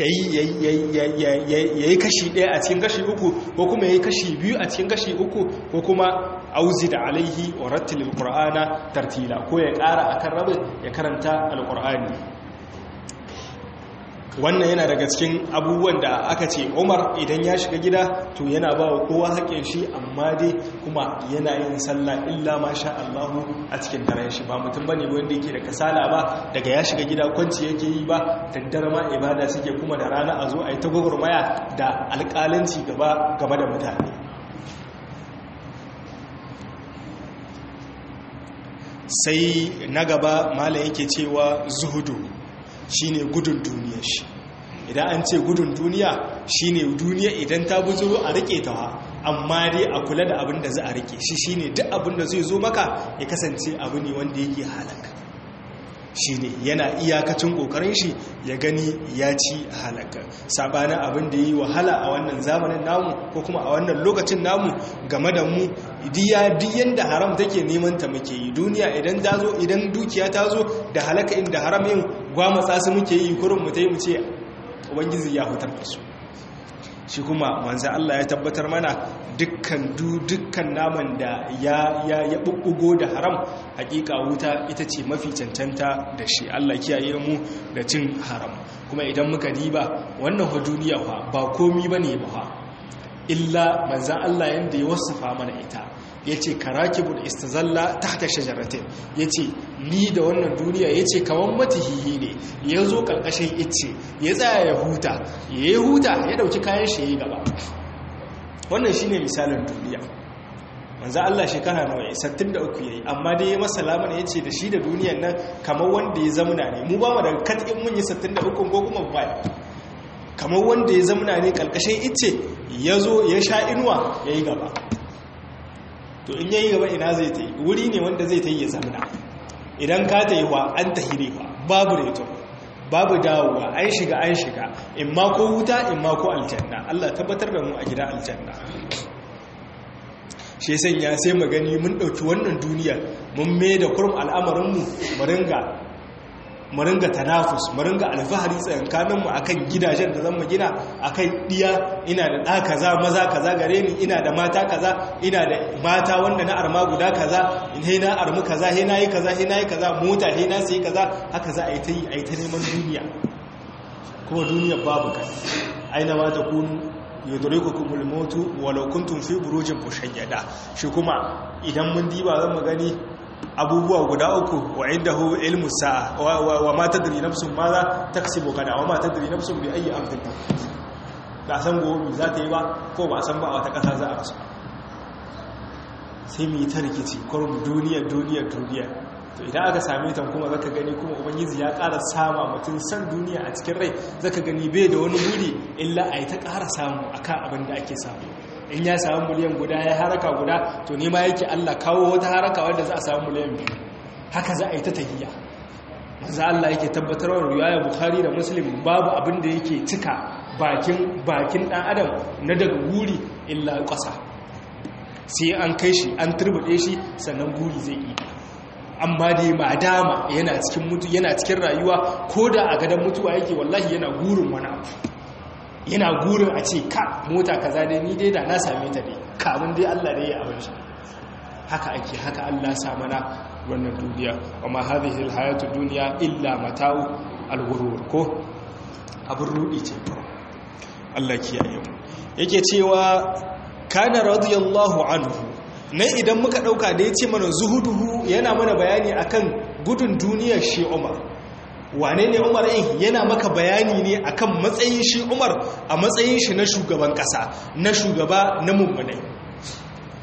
yayi kashi daya a cikin kashi uku ko kuma yayi kashi biyu a cikin kashi uku ko kuma auzi da alaihi wa rattilil qur'ana tartila ko ya ƙara akan rabin ya karanta alqur'ani wannan yana daga cikin abubuwan da aka ce umar idan ya shiga gida to yana ba wa kowa haƙƙin shi amma dai kuma yana yin sallah illa ma sha Allahu a cikin daren shi ba mutum bane wanda yake da kasala ba daga ya shiga gida kwanci yake yi ba daddare ma ibada suke kuma da rana a zo a yi ta gwagwarmaya da alƙalanci gaba gaba da mutane sai na gaba mala yake cewa zuhudu shine gudun duniya shi idan an ce gudun duniya shine duniya idan ta buzuro a rike ta amma dai a kula da abin da za a rike shi shine duk abin da zai zo maka ya kasance abu ne wanda yake halaka shine yana iyakacin kokarin shi ya gani ya ci halaka sabanin abin da yi wahala a wannan zamanin namu ko kuma a wannan lokacin namu game da mu diya diyan da haram take neman ta muke yi duniya idan ta zo idan dukiya ta zo da halaka inda haram yin gwamatsa su muke yi kurin mu tai mu ce ubangiji ya hutar da su shi kuma manzo Allah ya tabbatar mana dukkan du dukkan naman da ya ya ya bubbugo da haram hakika wuta ita ce mafi cancanta da shi Allah kiyaye mu da cin haram kuma idan muka diba wannan fa duniya fa ba komi bane ba illa manzo Allah yanda ya wasafa mana ita yace karakibul istazalla tahta shajaratin yace ni da wannan duniya yace kaman matihihi ne yazo karkashin icce ya tsaya ya huta ya huta ya dauki kayan shi yayi gaba wannan shine misalin duniya manzo Allah shekara nawa yayi 63 yayi amma dai ya masa lamana yace da shi da duniyar nan kamar wanda ya zamuna ne mu ba mu daga katin mun yi 63 ko kuma ba kamar wanda ya zamuna ne karkashin icce yazo ya sha inuwa yayi gaba to in yayi gaba ina zai ta yi wuri ne wanda zai ta yi ya zamana idan ka ta yi wa an ta hire wa babu reto babu dawowa an shiga an shiga in ma ko wuta in ma ko aljanna Allah tabbatar da mu a gida aljanna shi sanya sai mu gani mun dauki wannan duniyar mun mai da kurum al'amarinmu mu ringa mu ringa tanafus mu ringa alfahari tsakankanin mu akan gidajen da zan mu gina akan diya ina da ɗa kaza maza kaza gare ni ina da mata kaza ina da mata wanda na arma guda kaza he na armu kaza he na yi kaza he na yi kaza mota he na sai kaza haka za a yi ta yi a yi ta neman duniya kuma duniya babu kai aina ma ta kunu yudrikukumul mautu walau kuntum fi burujin mushayyada shi kuma idan mun diba zan mu gani abubuwa guda uku wa indahu ilmu sa'a wa ma tadri nafsun ma za taksibu kada wa ma tadri nafsun bi ayi ardin ba san gobe za ta yi ba ko ba san ba a wata kasa za a rasu sai mu yi ta rikici kurum duniya duniya duniya to idan aka same ta kuma zaka gani kuma ubangiji ya ƙara sama mutum san duniya a cikin rai zaka gani bai da wani buri illa a yi ta ƙara samu akan abin da ake samu in ya samu miliyan guda ya haraka guda to nema yake Allah kawo wata haraka wanda za a samu miliyan biyu haka za a yi ta tahiyya maza Allah yake tabbatarwa riwaya Bukhari da Muslim babu abin da yake cika bakin bakin dan adam na daga guri illa ƙasa sai an kai shi an turbude shi sannan guri zai yi amma dai madama yana cikin mutu yana cikin rayuwa ko da a gadon mutuwa yake wallahi yana gurin wani abu yana gurin a ce ka mota kaza dai ni dai da na same ta dai kamun dai Allah dai ya abin shi haka ake haka Allah sa mana wannan duniya wa ma hadhihi alhayatu dunya illa mata'u alghurur ko abin rudi ce Allah kiyaye mu yake cewa kana radiyallahu anhu nan idan muka dauka da yace mana zuhuduhu yana mana bayani akan gudun duniyar shi Umar wane ne umar ɗin yana maka bayani ne akan matsayin shi umar a matsayin shi na shugaban ƙasa na shugaba na mummunai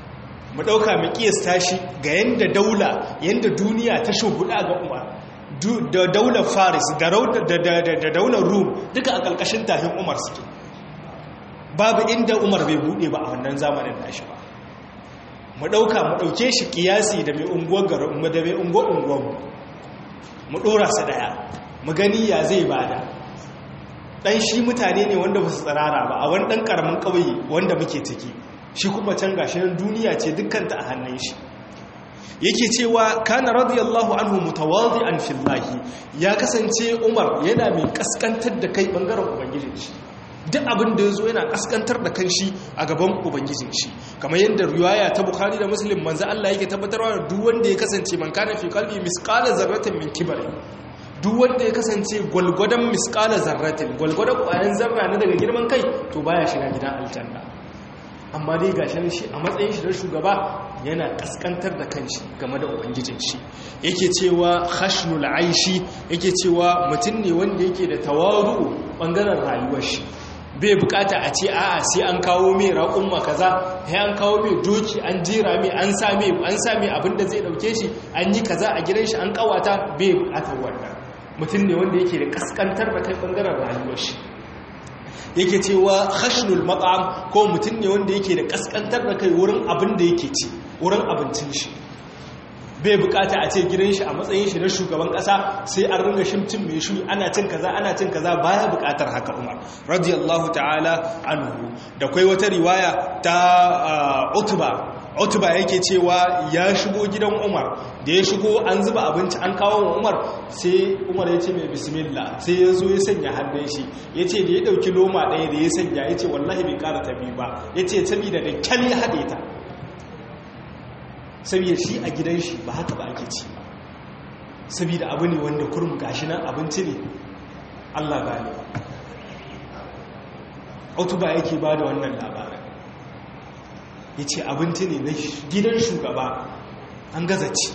mu ɗauka mu ƙiyasta shi ga yadda daula yadda duniya ta shuhuda ga umar da daular faris da daular rum duka a ƙarƙashin tahin umar suke babu inda umar bai buɗe ba a wannan zamanin nashi ba mu ɗauka mu ɗauke shi ƙiyasi da mai unguwar garin da mai unguwar unguwar mu ɗora su ɗaya mu gani ya zai bada ɗan shi mutane ne wanda ba su tsirara ba a wani ɗan ƙaramin ƙauye wanda muke ciki shi kuma can gashi nan duniya ce dukkanta a hannun shi yake cewa kana radiyallahu anhu mutawadhi'an fillahi ya kasance Umar yana mai kaskantar da kai bangaren ubangijin shi duk abin da yazo yana kaskantar da kanshi a gaban ubangijin shi kamar yadda riwaya ta Bukhari da Muslim manzo Allah yake tabbatarwa da duk wanda ya kasance man kana fi qalbi misqala zarratin min kibri duk wanda ya kasance gwalgwadon misqala zarratin gwalgwadon ƙwayan zarra na daga girman kai to baya shiga gidan aljanna amma dai ga shi a matsayin shi na shugaba yana kaskantar da kanshi game da ubangijin shi yake cewa khashnul aishi yake cewa mutum ne wanda yake da tawaru bangaren rayuwar shi bai bukata a ce a'a sai an kawo mai raƙumma kaza sai an kawo mai doki an jera mai an sa mai an sa mai abin da zai dauke shi an yi kaza a gidan shi an kawata bai bukatar wannan mutum ne wanda yake da kaskantar da kai bangaren rayuwar shi yake cewa khashnul maqam ko mutum ne wanda yake da kaskantar da kai wurin abin da yake ci wurin abincin shi bai bukata a ce gidan shi a matsayin shi na shugaban kasa sai an ringa shimcin mai shi ana cin kaza ana cin kaza baya bukatar haka Umar radiyallahu ta'ala anhu da kai wata riwaya ta Utba Utba yake cewa ya shigo gidan Umar da ya shigo an zuba abinci an kawo wa Umar sai Umar ya ce mai bismillah sai ya zo ya sanya hannun shi ya ce da ya ɗauki loma ɗaya da ya sanya ya ce wallahi bai ƙara tabi ba ya ce saboda da kyal ya haɗe ta saboda shi a gidan shi ba haka ba ake ci ba saboda abu ne wanda kurum gashi nan abinci ne Allah gane Utuba yake ba da wannan labarin ya ce abinci ne na gidan shugaba an gaza ci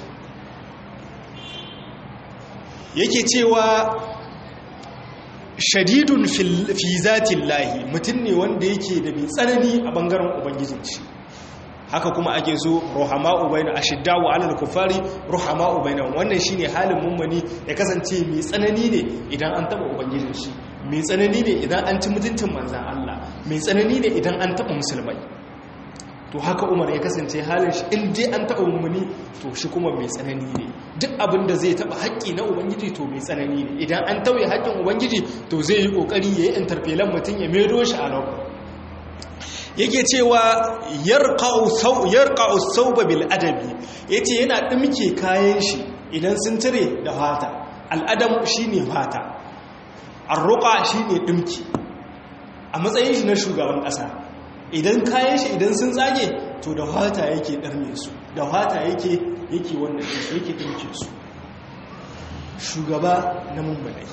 yake cewa shadidun fi zatin lahi mutum ne wanda yake da mai tsanani a bangaren ubangijin shi haka kuma ake so ruhama'u bayna ashiddawu 'alal kufari ruhama'u bayna wannan shine halin mummuni ya kasance mai tsanani ne idan an taba ubangijin shi mai tsanani ne idan an ci mutuncin manzan Allah mai tsanani ne idan an taba musulmai to haka umar ya kasance halin shi in dai an taɓa mummuni to shi kuma mai tsanani ne duk abin da zai taɓa haƙƙi na ubangiji to mai tsanani ne idan an tauye haƙƙin ubangiji to zai yi ƙoƙari ya yi interpelan mutum ya maido shi a nan yake cewa yarqa'u sauba bil adabi yace yana ɗimke kayan shi idan sun cire da fata al'adam shine fata arruqa shine ɗimki a matsayin shi na shugaban ƙasa idan kayan shi idan sun tsage to da fata yake ɗarme su da fata yake yake wannan shi yake ɗauke su shugaba na mummunai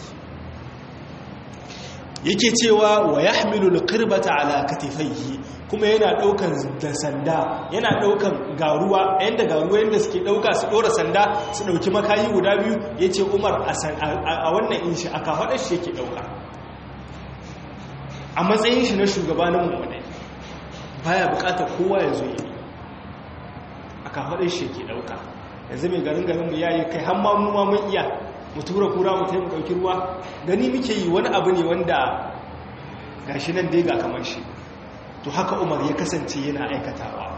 yake cewa wa ya hamilu alƙirbata ala katifaihi kuma yana ɗaukan da sanda yana ɗaukan garuwa yadda garuwa yadda suke ɗauka su ɗora sanda su ɗauki makayi guda biyu ya ce umar a wannan inshi a kafaɗar shi yake ɗauka a matsayin shi na shugaba na mummunai baya bukatar kowa ya zo yi a kafaɗin shi ke ɗauka yanzu mai garin garin mu yayi kai hamma mu ma mun iya mu tura kura mu taimu ɗauki ruwa gani muke yi wani abu ne wanda gashi nan dai ga kamar shi to haka umar ya kasance yana aikatawa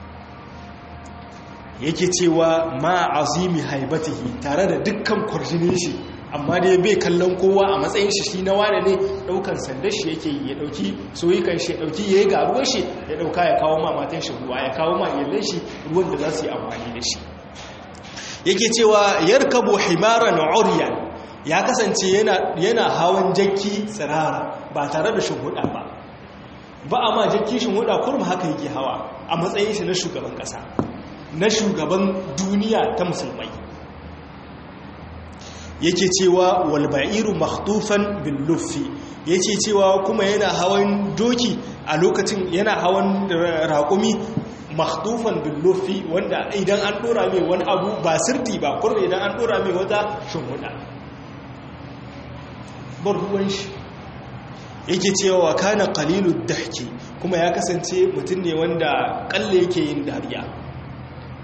yake cewa ma azimi haibatihi tare da dukkan kwarjinin shi amma dai bai kallon kowa a matsayin shi shi na wane ne daukan sandar shi yake yi ya dauki soyikan shi ya dauki yayi garuwar shi ya dauka ya kawo ma matan shi ruwa ya kawo ma iyalan shi ruwan da za su yi amfani da shi yake cewa yarkabu himaran uryan ya kasance yana yana hawan jakki tsirara ba tare da shuhuda ba ba a ma jakki shuhuda kurum haka yake hawa a matsayin shi na shugaban kasa na shugaban duniya ta musulmai yake cewa walba'iru makhtufan bin luffi yake cewa kuma yana hawan doki a lokacin yana hawan raƙumi makhtufan bin luffi wanda idan an dora mai wani abu ba sirti ba kurra idan an dora mai wata shimfiɗa bar ruwan shi yake cewa kana qalilud dahki kuma ya kasance mutum ne wanda kalle yake yin dariya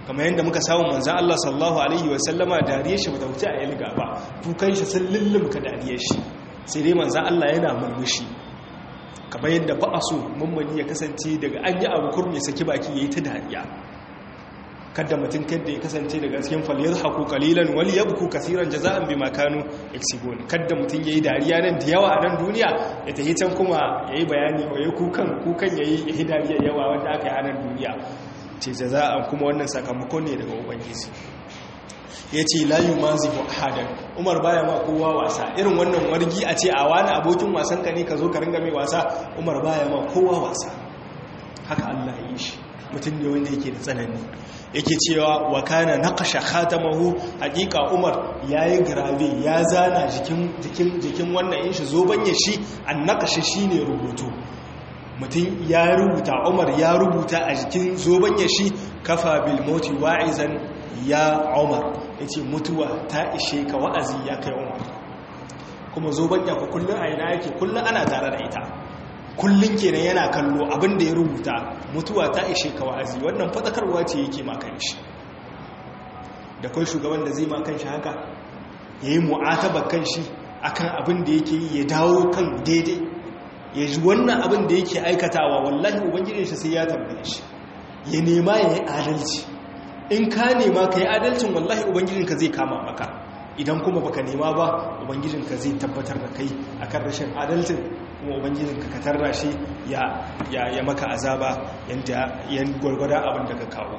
kamar yadda muka samu manzan Allah sallallahu alaihi wasallama dariyar shi bata wuce a ilga ba kukan shi sun lullumka dariyar shi sai dai manzan Allah yana murmushi kamar yadda ba a so mummuni ya kasance daga an yi abu kurmi saki baki ya yi ta dariya kada mutum kadda ya kasance daga cikin faliyar haku kalilan wali ya buku kasiran jaza'an bi makanu exibon kada mutum ya yi dariya nan da yawa a nan duniya ya tafi can kuma ya yi bayani wa ya kukan kukan ya yi dariya yawa wanda aka yi a nan duniya ce jaza'an kuma wannan sakamako ne daga ubangiji ya ce layu mazibu ahadan umar baya ma kowa wasa irin wannan wargi a ce a wani abokin wasan ka ne ka zo ka ringa mai wasa umar baya ma kowa wasa haka allah ya yi shi mutum ne wanda yake da tsanani yake cewa wa kana naqasha khatamahu haqiqa umar yayi grabe ya zana jikin jikin jikin wannan in shi zoban ya shi an naqasha shine rubutu mutum ya rubuta umar ya rubuta a jikin zoban ya shi kafa bil mauti wa'izan ya umar yace mutuwa ta ishe ka wa'azi ya kai umar kuma zoban ya ku kullun a ina yake kullun ana tare da ita kullun kenan yana kallo abin da ya rubuta mutuwa ta ishe ka wa'azi wannan fatakarwa ce yake ma shi da kai shugaban da zai ma shi haka yayi mu'atabar kanshi akan abin da yake yi ya dawo kan daidai ya ji wannan abin da yake aikatawa wallahi ubangijin shi sai ya tambaye shi ya nema ya yi adalci in ka nema ka yi adalcin wallahi ubangijinka zai kama maka idan kuma baka nema ba ubangijinka zai tabbatar da kai akan rashin adalcin kuma ubangijinka ka tarra shi ya ya maka azaba yanda yan gwargwada abin da ka kawo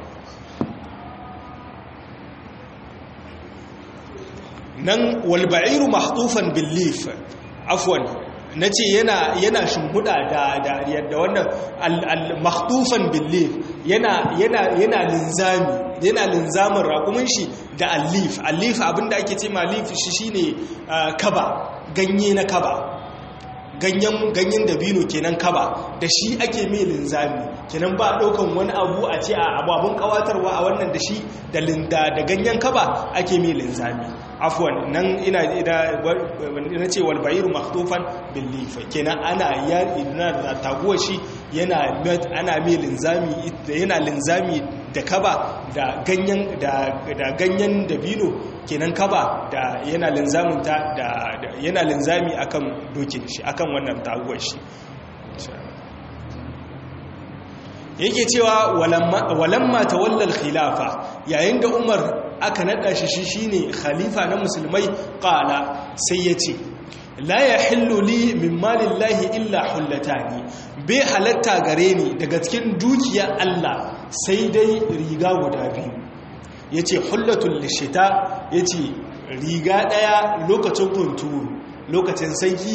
nan walba'iru mahdufan billif afwan na ce yana yana shimbuda da da yadda wannan al-makhtufan billif yana yana yana linzami yana linzamin raƙumin shi da alif alif abinda ake ce ma alif shi shine kaba ganye na kaba ganyen ganyen dabino kenan kaba da shi ake mai linzami kenan ba daukan wani abu a ce a ababun kawatarwa a wannan da shi da linda da ganyen kaba ake mai linzami afwan nan ina ina ce wal bayiru makhtufan bil lif kenan ana ya ina da taguwa shi yana ana mai linzami yana linzami da kaba da ganyen da da ganyen dabino kenan kaba da yana linzamin ta da yana linzami akan dokin shi akan wannan taguwar shi yake cewa walamma tawallal khilafa yayin da Umar aka nada shi shi shine khalifa na musulmai qala sai yace la yahillu li min malillahi illa hullatani bai halatta gare ni daga cikin dukiya Allah sai dai riga guda biyu yace hullatul lishita yace riga daya lokacin hunturu lokacin sanyi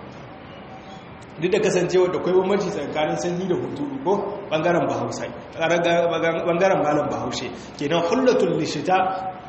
duk da kasancewa da kwai bambanci tsakanin sanyi da hunturu ko bangaren bahaushe bangaren malam bahaushe kenan hullatul lishita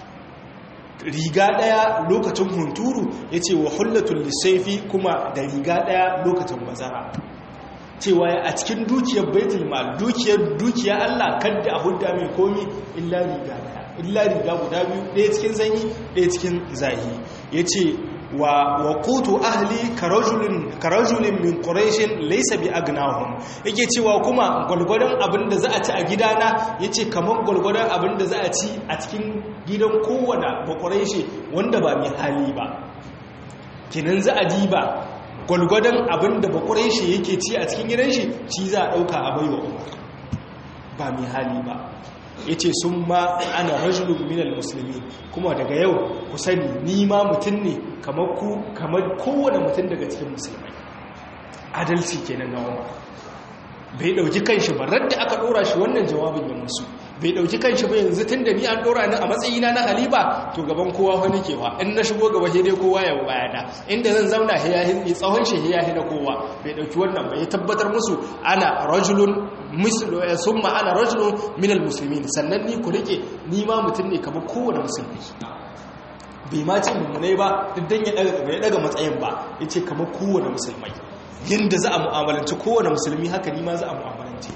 riga daya lokacin hunturu yace wa hullatul lisaifi kuma da riga daya lokacin bazara cewa a cikin dukiyar baitul mal dukiyar dukiya Allah kadda a hudda mai komi illa riga daya illa riga guda biyu ɗaya cikin sanyi ɗaya cikin zahi yace wa waqutu ahli karajulin karajulin min quraish laysa bi agnahum yake cewa kuma gulgudan abinda za a ci a gidana yace kamar gulgudan abinda za a ci a cikin gidan kowanne ba quraish wanda ba mai hali ba kinan za a diba gulgudan abinda ba quraish yake ci a cikin gidan shi ci za a dauka a baiwa umar ba mai hali ba ya ce sun ma ana rajulun minal musulmi kuma daga yau ku sani ni ma mutum ne kamar ku kamar kowane mutum daga cikin musulmai adalci kenan na umar bai dauki kanshi ba radda aka dora shi wannan jawabin ya musu bai dauki kanshi ba yanzu tun da ni an dora ni a matsayina na haliba to gaban kowa wani kewa in na shigo gaba sai dai kowa ya bayana inda zan zauna hiyahin tsawon shi hiyahi na kowa bai dauki wannan ba ya tabbatar musu ana rajulun mislu summa ana rajulun minal muslimin sannan ni ku rike ni ma mutum ne kamar kowane musulmi bai ma ce mummunai ba duk dan ya daga ya daga matsayin ba yace kamar kowane musulmai yanda za a mu'amalanci kowane musulmi haka ni ma za a mu'amalanci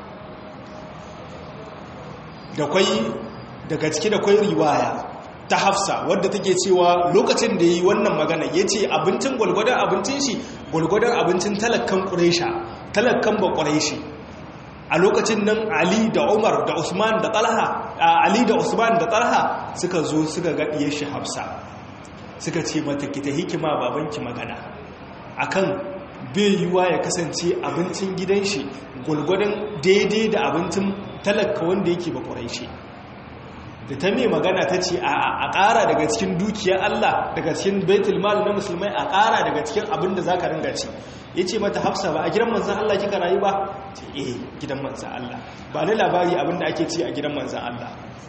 da kwai daga ciki da kwai riwaya ta hafsa wadda take cewa lokacin da yi wannan magana ya ce abincin gwalgwadon abincin shi gwalgwadon abincin talakkan ƙuresha talakkan ba ƙureshi a lokacin nan ali da umar da usman da talha ali da usman da talha suka zo suka ga diyar shi hafsa suka ce mata ki ta hikima babanki magana akan bai yiwa ya kasance abincin gidan shi gulgudun daidai da abincin talaka wanda yake ba shi da ta mai magana ta ce a ƙara daga cikin dukiyar Allah daga cikin baitul mal na musulmai a ƙara daga cikin abin da za ka ringa ci ya ce mata hafsa ba a gidan manzan Allah kika rayu ba ce eh gidan manzan Allah ba ni labari abin da ake ci a gidan manzan Allah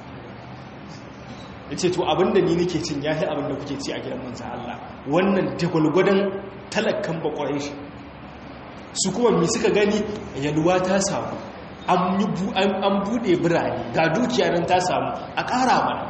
ya ce to abin da ni nake cin ya fi abin da kuke ci a gidan manzan Allah wannan dagwalgwadon talakan bakwarai shi su kuma mai suka gani yalwa ta samu an bude birane ga dukiya nan ta samu a ƙara mana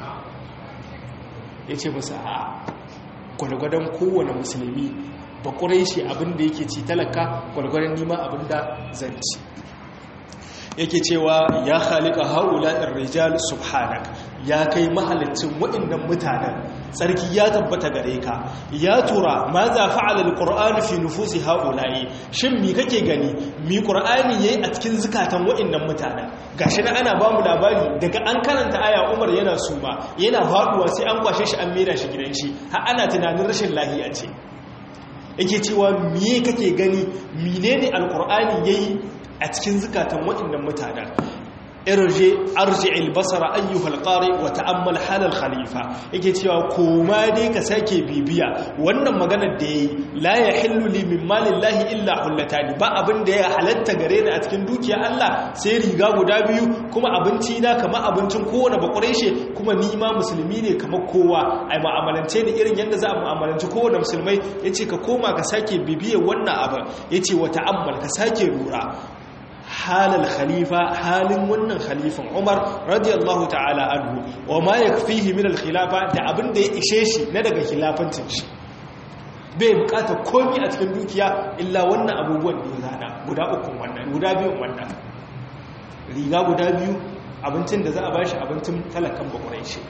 ya ce masa a gwalgwadon kowane musulmi bakwarai shi abin da yake ci talaka gwalgwadon nima abin da zanci yake cewa ya halika haula rijal subhanak ya kai mahalicin waɗannan mutanen tsarki ya tabbata gare ka ya tura ma za fa'ala alqur'anu fi nufusi haula'i shin mi kake gani mi qur'ani yayi a cikin zukatan waɗannan mutanen gashi na ana ba mu labari daga an karanta aya Umar yana suma yana faduwa sai an kwashe shi an mera shi gidan shi har ana tunanin rashin lahiya ce yake cewa miye kake gani menene alqur'ani yayi a cikin zukatan waɗannan mutanen irje arji albasara ayyuhal qari wa ta'ammal halal khalifa yake cewa koma dai ka sake bibiya wannan maganar da yayi la yahillu li min malillahi illa hullatani ba abin da ya halatta gare ni a cikin dukiya Allah sai riga guda biyu kuma abinci na kamar abincin kowane bakureshe kuma ni ma musulmi ne kamar kowa ai mu'amalance ni irin yadda za a mu'amalanci kowane musulmai yace ka koma ka sake bibiyar wannan abin yace wa ta'ammal ka sake lura halal khalifa halin wannan khalifan Umar radiyallahu ta'ala anhu wa ma yakfihi min al-khilafa da abin da ya ishe shi na daga khilafancin shi bai bukata komai a cikin dukiya illa wannan abubuwan da ya zana guda uku wannan guda biyun wannan riga guda biyu abincin da za a bashi abincin talakan bakurai shi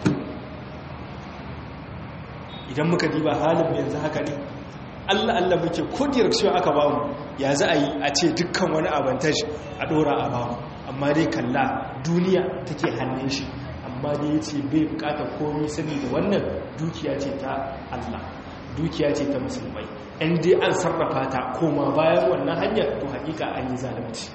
idan muka diba halin yanzu haka ne Allah Allah muke ko direction aka bamu ya za a yi a ce dukkan wani avantage a dora a bamu amma dai kalla duniya take hannun shi amma dai ya ce bai bukatar komi sani da wannan dukiya ce ta Allah dukiya ce ta musulmai in dai an sarrafa ta koma bayan wannan hanyar to hakika an yi zalunci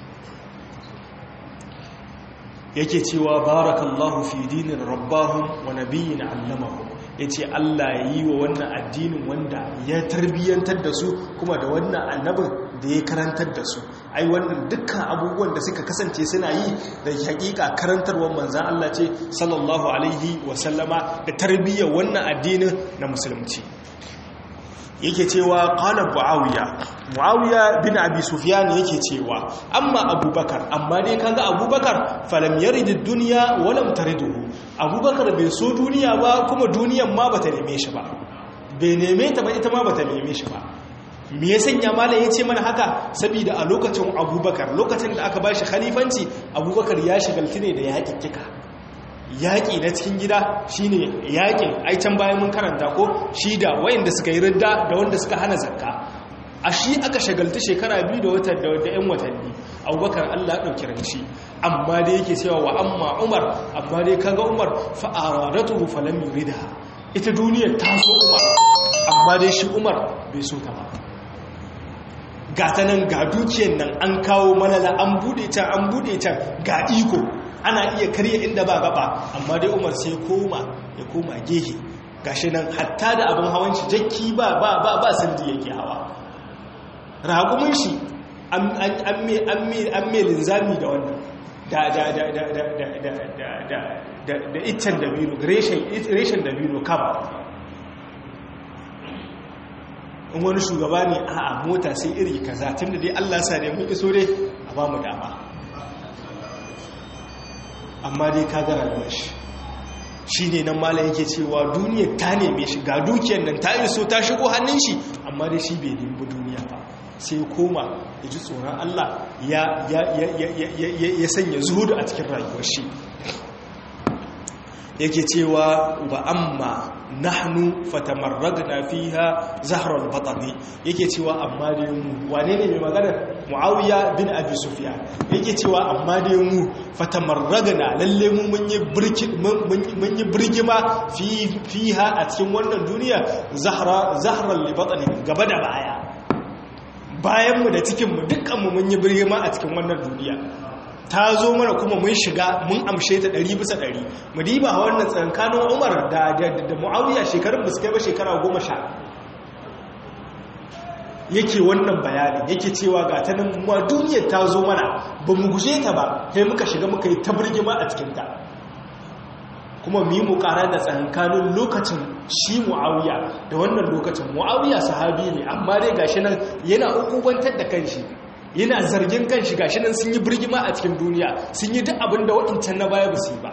yake cewa barakallahu fi dinin rabbahum wa nabiyyin allamahum ya ce Allah ya yi wa wannan addinin wanda ya tarbiyyantar da su kuma da wannan annabin da ya karantar da su ai wannan dukkan abubuwan da suka kasance suna yi da hakika karantarwar manzan Allah ce sallallahu alaihi wasallama da tarbiyyar wannan addinin na musulunci yake cewa qala muawiya muawiya bin abi sufyan yake cewa amma abubakar amma dai kaga abubakar falam yarid ad-dunya wa lam tariduhu abubakar bai so duniya ba kuma duniyan ma bata neme shi ba bai neme ta ba ita ma bata neme shi ba me ya sanya malam yace mana haka saboda a lokacin abubakar lokacin da aka bashi khalifanci abubakar ya shigalti ne da yaƙiƙika yaƙi na cikin gida shine yaƙin aican bayan mun karanta ko shi da wayanda suka yi ridda da wanda suka hana zakka a shi aka shagalta shekara biyu da watan da yan watanni abubakar allah ɗauki ranci amma dai yake cewa wa amma umar amma dai kaga umar fa'aradatu falam yurida ita duniyar ta so umar amma dai shi umar bai so ta ba ga ta nan ga dukiyar nan an kawo malala an bude can an bude can ga iko ana iya karya inda ba gaba amma dai umar sai koma ya koma gehe gashi nan hatta da abin hawan shi jakki ba ba ba ba sandi yake hawa ragumin shi an me linzami da wannan da da da da da da da da da da da iccen dabino reshen dabino kam in wani shugaba ne a mota sai iri kaza tun da dai allah sa ne mun iso dai a ba mu dama amma dai ka gara da shi shi ne nan mala yake cewa duniya ta neme shi ga dukiyar nan ta iso ta shigo hannun shi amma dai shi bai nemi duniya ba sai koma ya ji tsoron Allah ya sanya zuhudu a cikin rayuwar shi yake cewa wa amma nahnu fatamarragna fiha zahral batni yake cewa amma dai mu wane ne mai magana muawiya bin abi sufyan yake cewa amma dai mu fatamarragna lalle mu mun yi birki mun yi birgima fi fiha a cikin wannan duniya zahra zahral batni gaba da baya bayan mu da cikin mu dukkan mu mun yi birgima a cikin wannan duniya ta zo mana kuma mun shiga mun amshe ta ɗari bisa ɗari mu diba wannan tsankanin umar da da mu'awiya shekarun ba su kai ba shekara goma sha yake wannan bayanin yake cewa ga ta nan ma duniyar ta zo mana ba mu guje ta ba sai muka shiga muka yi ta birgima a cikinta kuma mu yi mu ƙara da tsankanin lokacin shi mu'awiya da wannan lokacin mu'awiya sahabi ne amma dai gashi nan yana ukubantar da kanshi yana zargin kan shiga shi nan sun yi birgima a cikin duniya sun yi duk abin da waɗancan na baya ba su yi ba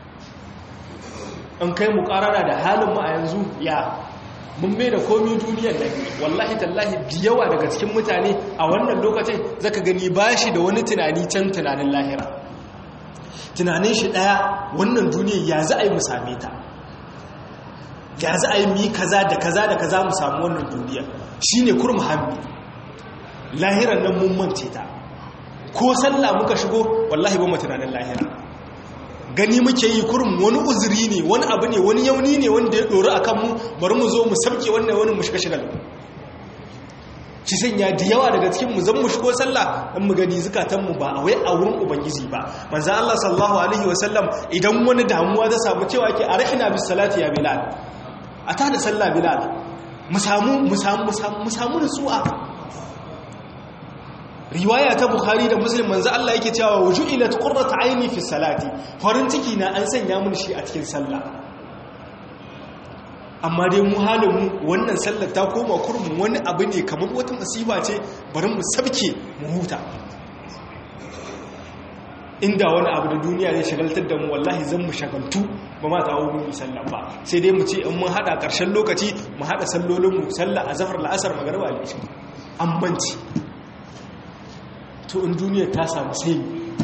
an kai mu ƙarara da halin mu a yanzu ya mun mai da komi duniyar da wallahi tallahi yawa daga cikin mutane a wannan lokacin zaka gani ba shi da wani tunani can tunanin lahira tunanin shi ɗaya wannan duniyar ya za a yi mu same ta ya za a yi mu yi kaza da kaza da kaza mu samu wannan duniyar shine kurmu hammi lahiran nan mun mance ta ko sallah muka shigo wallahi ba mu tunanin lahira gani muke yi kurum wani uzuri ne wani abu ne wani yauni ne wanda ya dori akan mu bari mu zo mu sabke wannan wani mu shiga shigal ci sanya da yawa daga cikin mu zan mu shigo sallah dan mu gani zukatan mu ba a wai a wurin ubangiji ba manzo Allah sallallahu alaihi wasallam idan wani damuwa ta samu cewa ke arhina bis salati ya bilal ata da sallah bilal mu samu mu samu mu samu nutsuwa riwaya ta bukhari da muslim manzo Allah yake cewa wujuilat qurratu aini fi salati farin ciki na an sanya mun shi a cikin sallah amma dai mu halin mu wannan sallar ta koma kurmun wani abu ne kamar wata masiba ce bari mu sabke mu huta inda wani abu da duniya zai shagaltar da mu wallahi zan mu shagaltu ba ma ta hawo mu sallah ba sai dai mu ce in mun hada karshen lokaci mu hada sallolin mu sallah azhar la'asar magriba al-isha ammanci to in duniya ta samu semi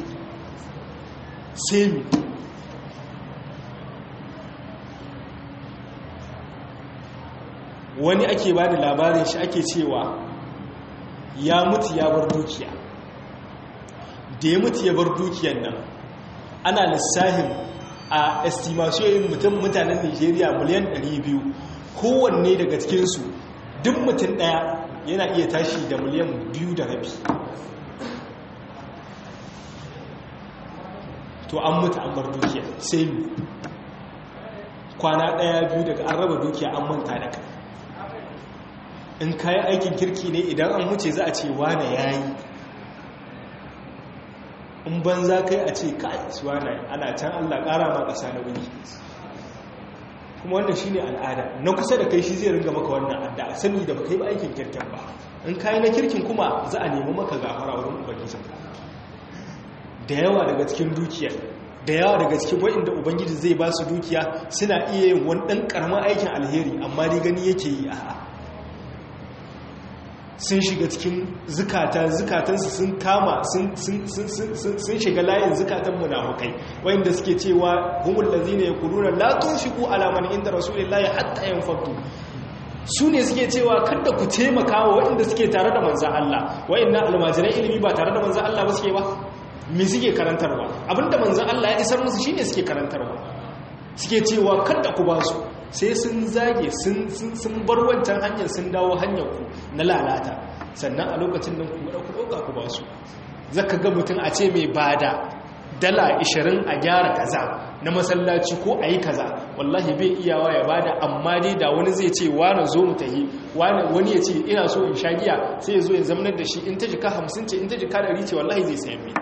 semi wani ake ba da labarin shi ake cewa ya mutu ya bar dukiya da ya mutu ya bar dukiyan nan ana lissahin a estimation mutum mutanen nigeria miliyan 200 kowanne daga cikinsu duk mutum daya yana iya tashi da miliyan biyu da rabi to an mutu an bar dukiya sai mu kwana daya biyu daga an raba dukiya an manta da kai in kayi aikin kirki ne idan an wuce za a ce wane ya yi in ban za kai a ce kai wane ana can allah kara ma ƙasa na wuni kuma wannan shi ne al'ada na kusa da kai shi zai ringa maka wannan adda sani da baka yi ba aikin kirkin ba in kayi na kirkin kuma za a nemi maka gafara wurin ubangijin da yawa daga cikin dukiya da yawa daga cikin wa'inda ubangiji zai ba su dukiya suna iya yin wani ɗan ƙaramin aikin alheri amma ni gani yake yi a sun shiga cikin zukata zukatansu sun kama sun shiga layin zukatan munafukai wayanda suke cewa humul ladina yaquluna la tunfiqu ala man inda rasulillahi hatta yanfadu su ne suke cewa kada ku taimaka wa wayanda suke tare da manzon Allah wayannan almajiran ilimi ba tare da manzon Allah ba suke ba me suke karantarwa abinda manzon Allah ya isar musu shine suke karantarwa suke cewa kada ku ba su sai sun zage sun bar wancan hanyar sun dawo hanyar ku na lalata sannan a lokacin nan kuma ku ɗauka ku ba su zaka ga mutum a ce mai bada dala 20 a gyara kaza na masallaci ko a yi kaza wallahi bai iyawa ya bada amma dai da wani zai ce wani zo mu tahi wani ya ce ina so in sha giya sai ya zo ya zamanar da shi in ta jika 50 ce in ta jika 100 ce wallahi zai sayan mai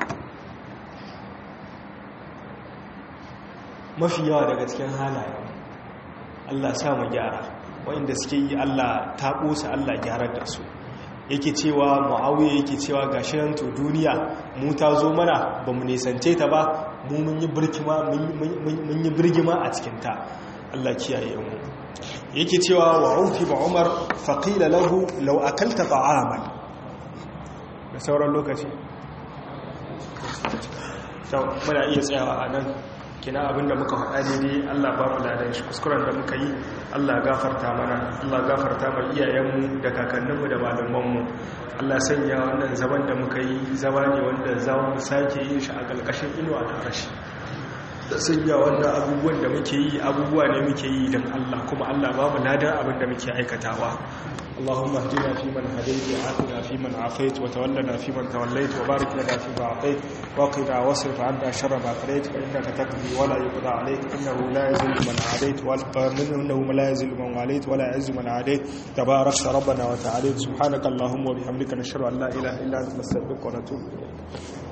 mafi yawa daga cikin halaye Allah sa mu gyara wanda suke yi Allah ta ƙosa Allah gyarar da su yake cewa mu'awiya yake cewa gashi nan to duniya mu ta zo mana ba mu nisance ta ba mu mun yi birgima mun yi birgima a cikin ta Allah kiyaye mu yake cewa wa ufi ba umar faqila lahu law akalta ta'aman da sauran lokaci to muna iya tsayawa a nan kina abinda muka faɗa daidai Allah ba mu ladan shi kuskuren da muka yi Allah gafarta mana Allah gafarta ma iyayenmu da kakanninmu da malamanmu Allah sanya wannan zaman da muka yi zama ne wanda za mu sake yin shi a ƙarƙashin inuwa da rashi da sanya wannan abubuwan da muke yi abubuwa ne muke yi don Allah kuma Allah ba mu ladan abin da muke aikatawa اللهم اهدنا فيمن هديت وعافنا فيمن عافيت وتولنا فيمن توليت وبارك لنا فيما اعطيت وقنا واصرف عنا شر ما قضيت فانك تقضي ولا يقضى عليك انه لا يذل من عاديت وانه لا يذل من واليت ولا يعز من عاديت تباركت ربنا وتعاليت سبحانك اللهم وبحمدك نشهد ان لا اله الا انت نستغفرك ونتوب اليك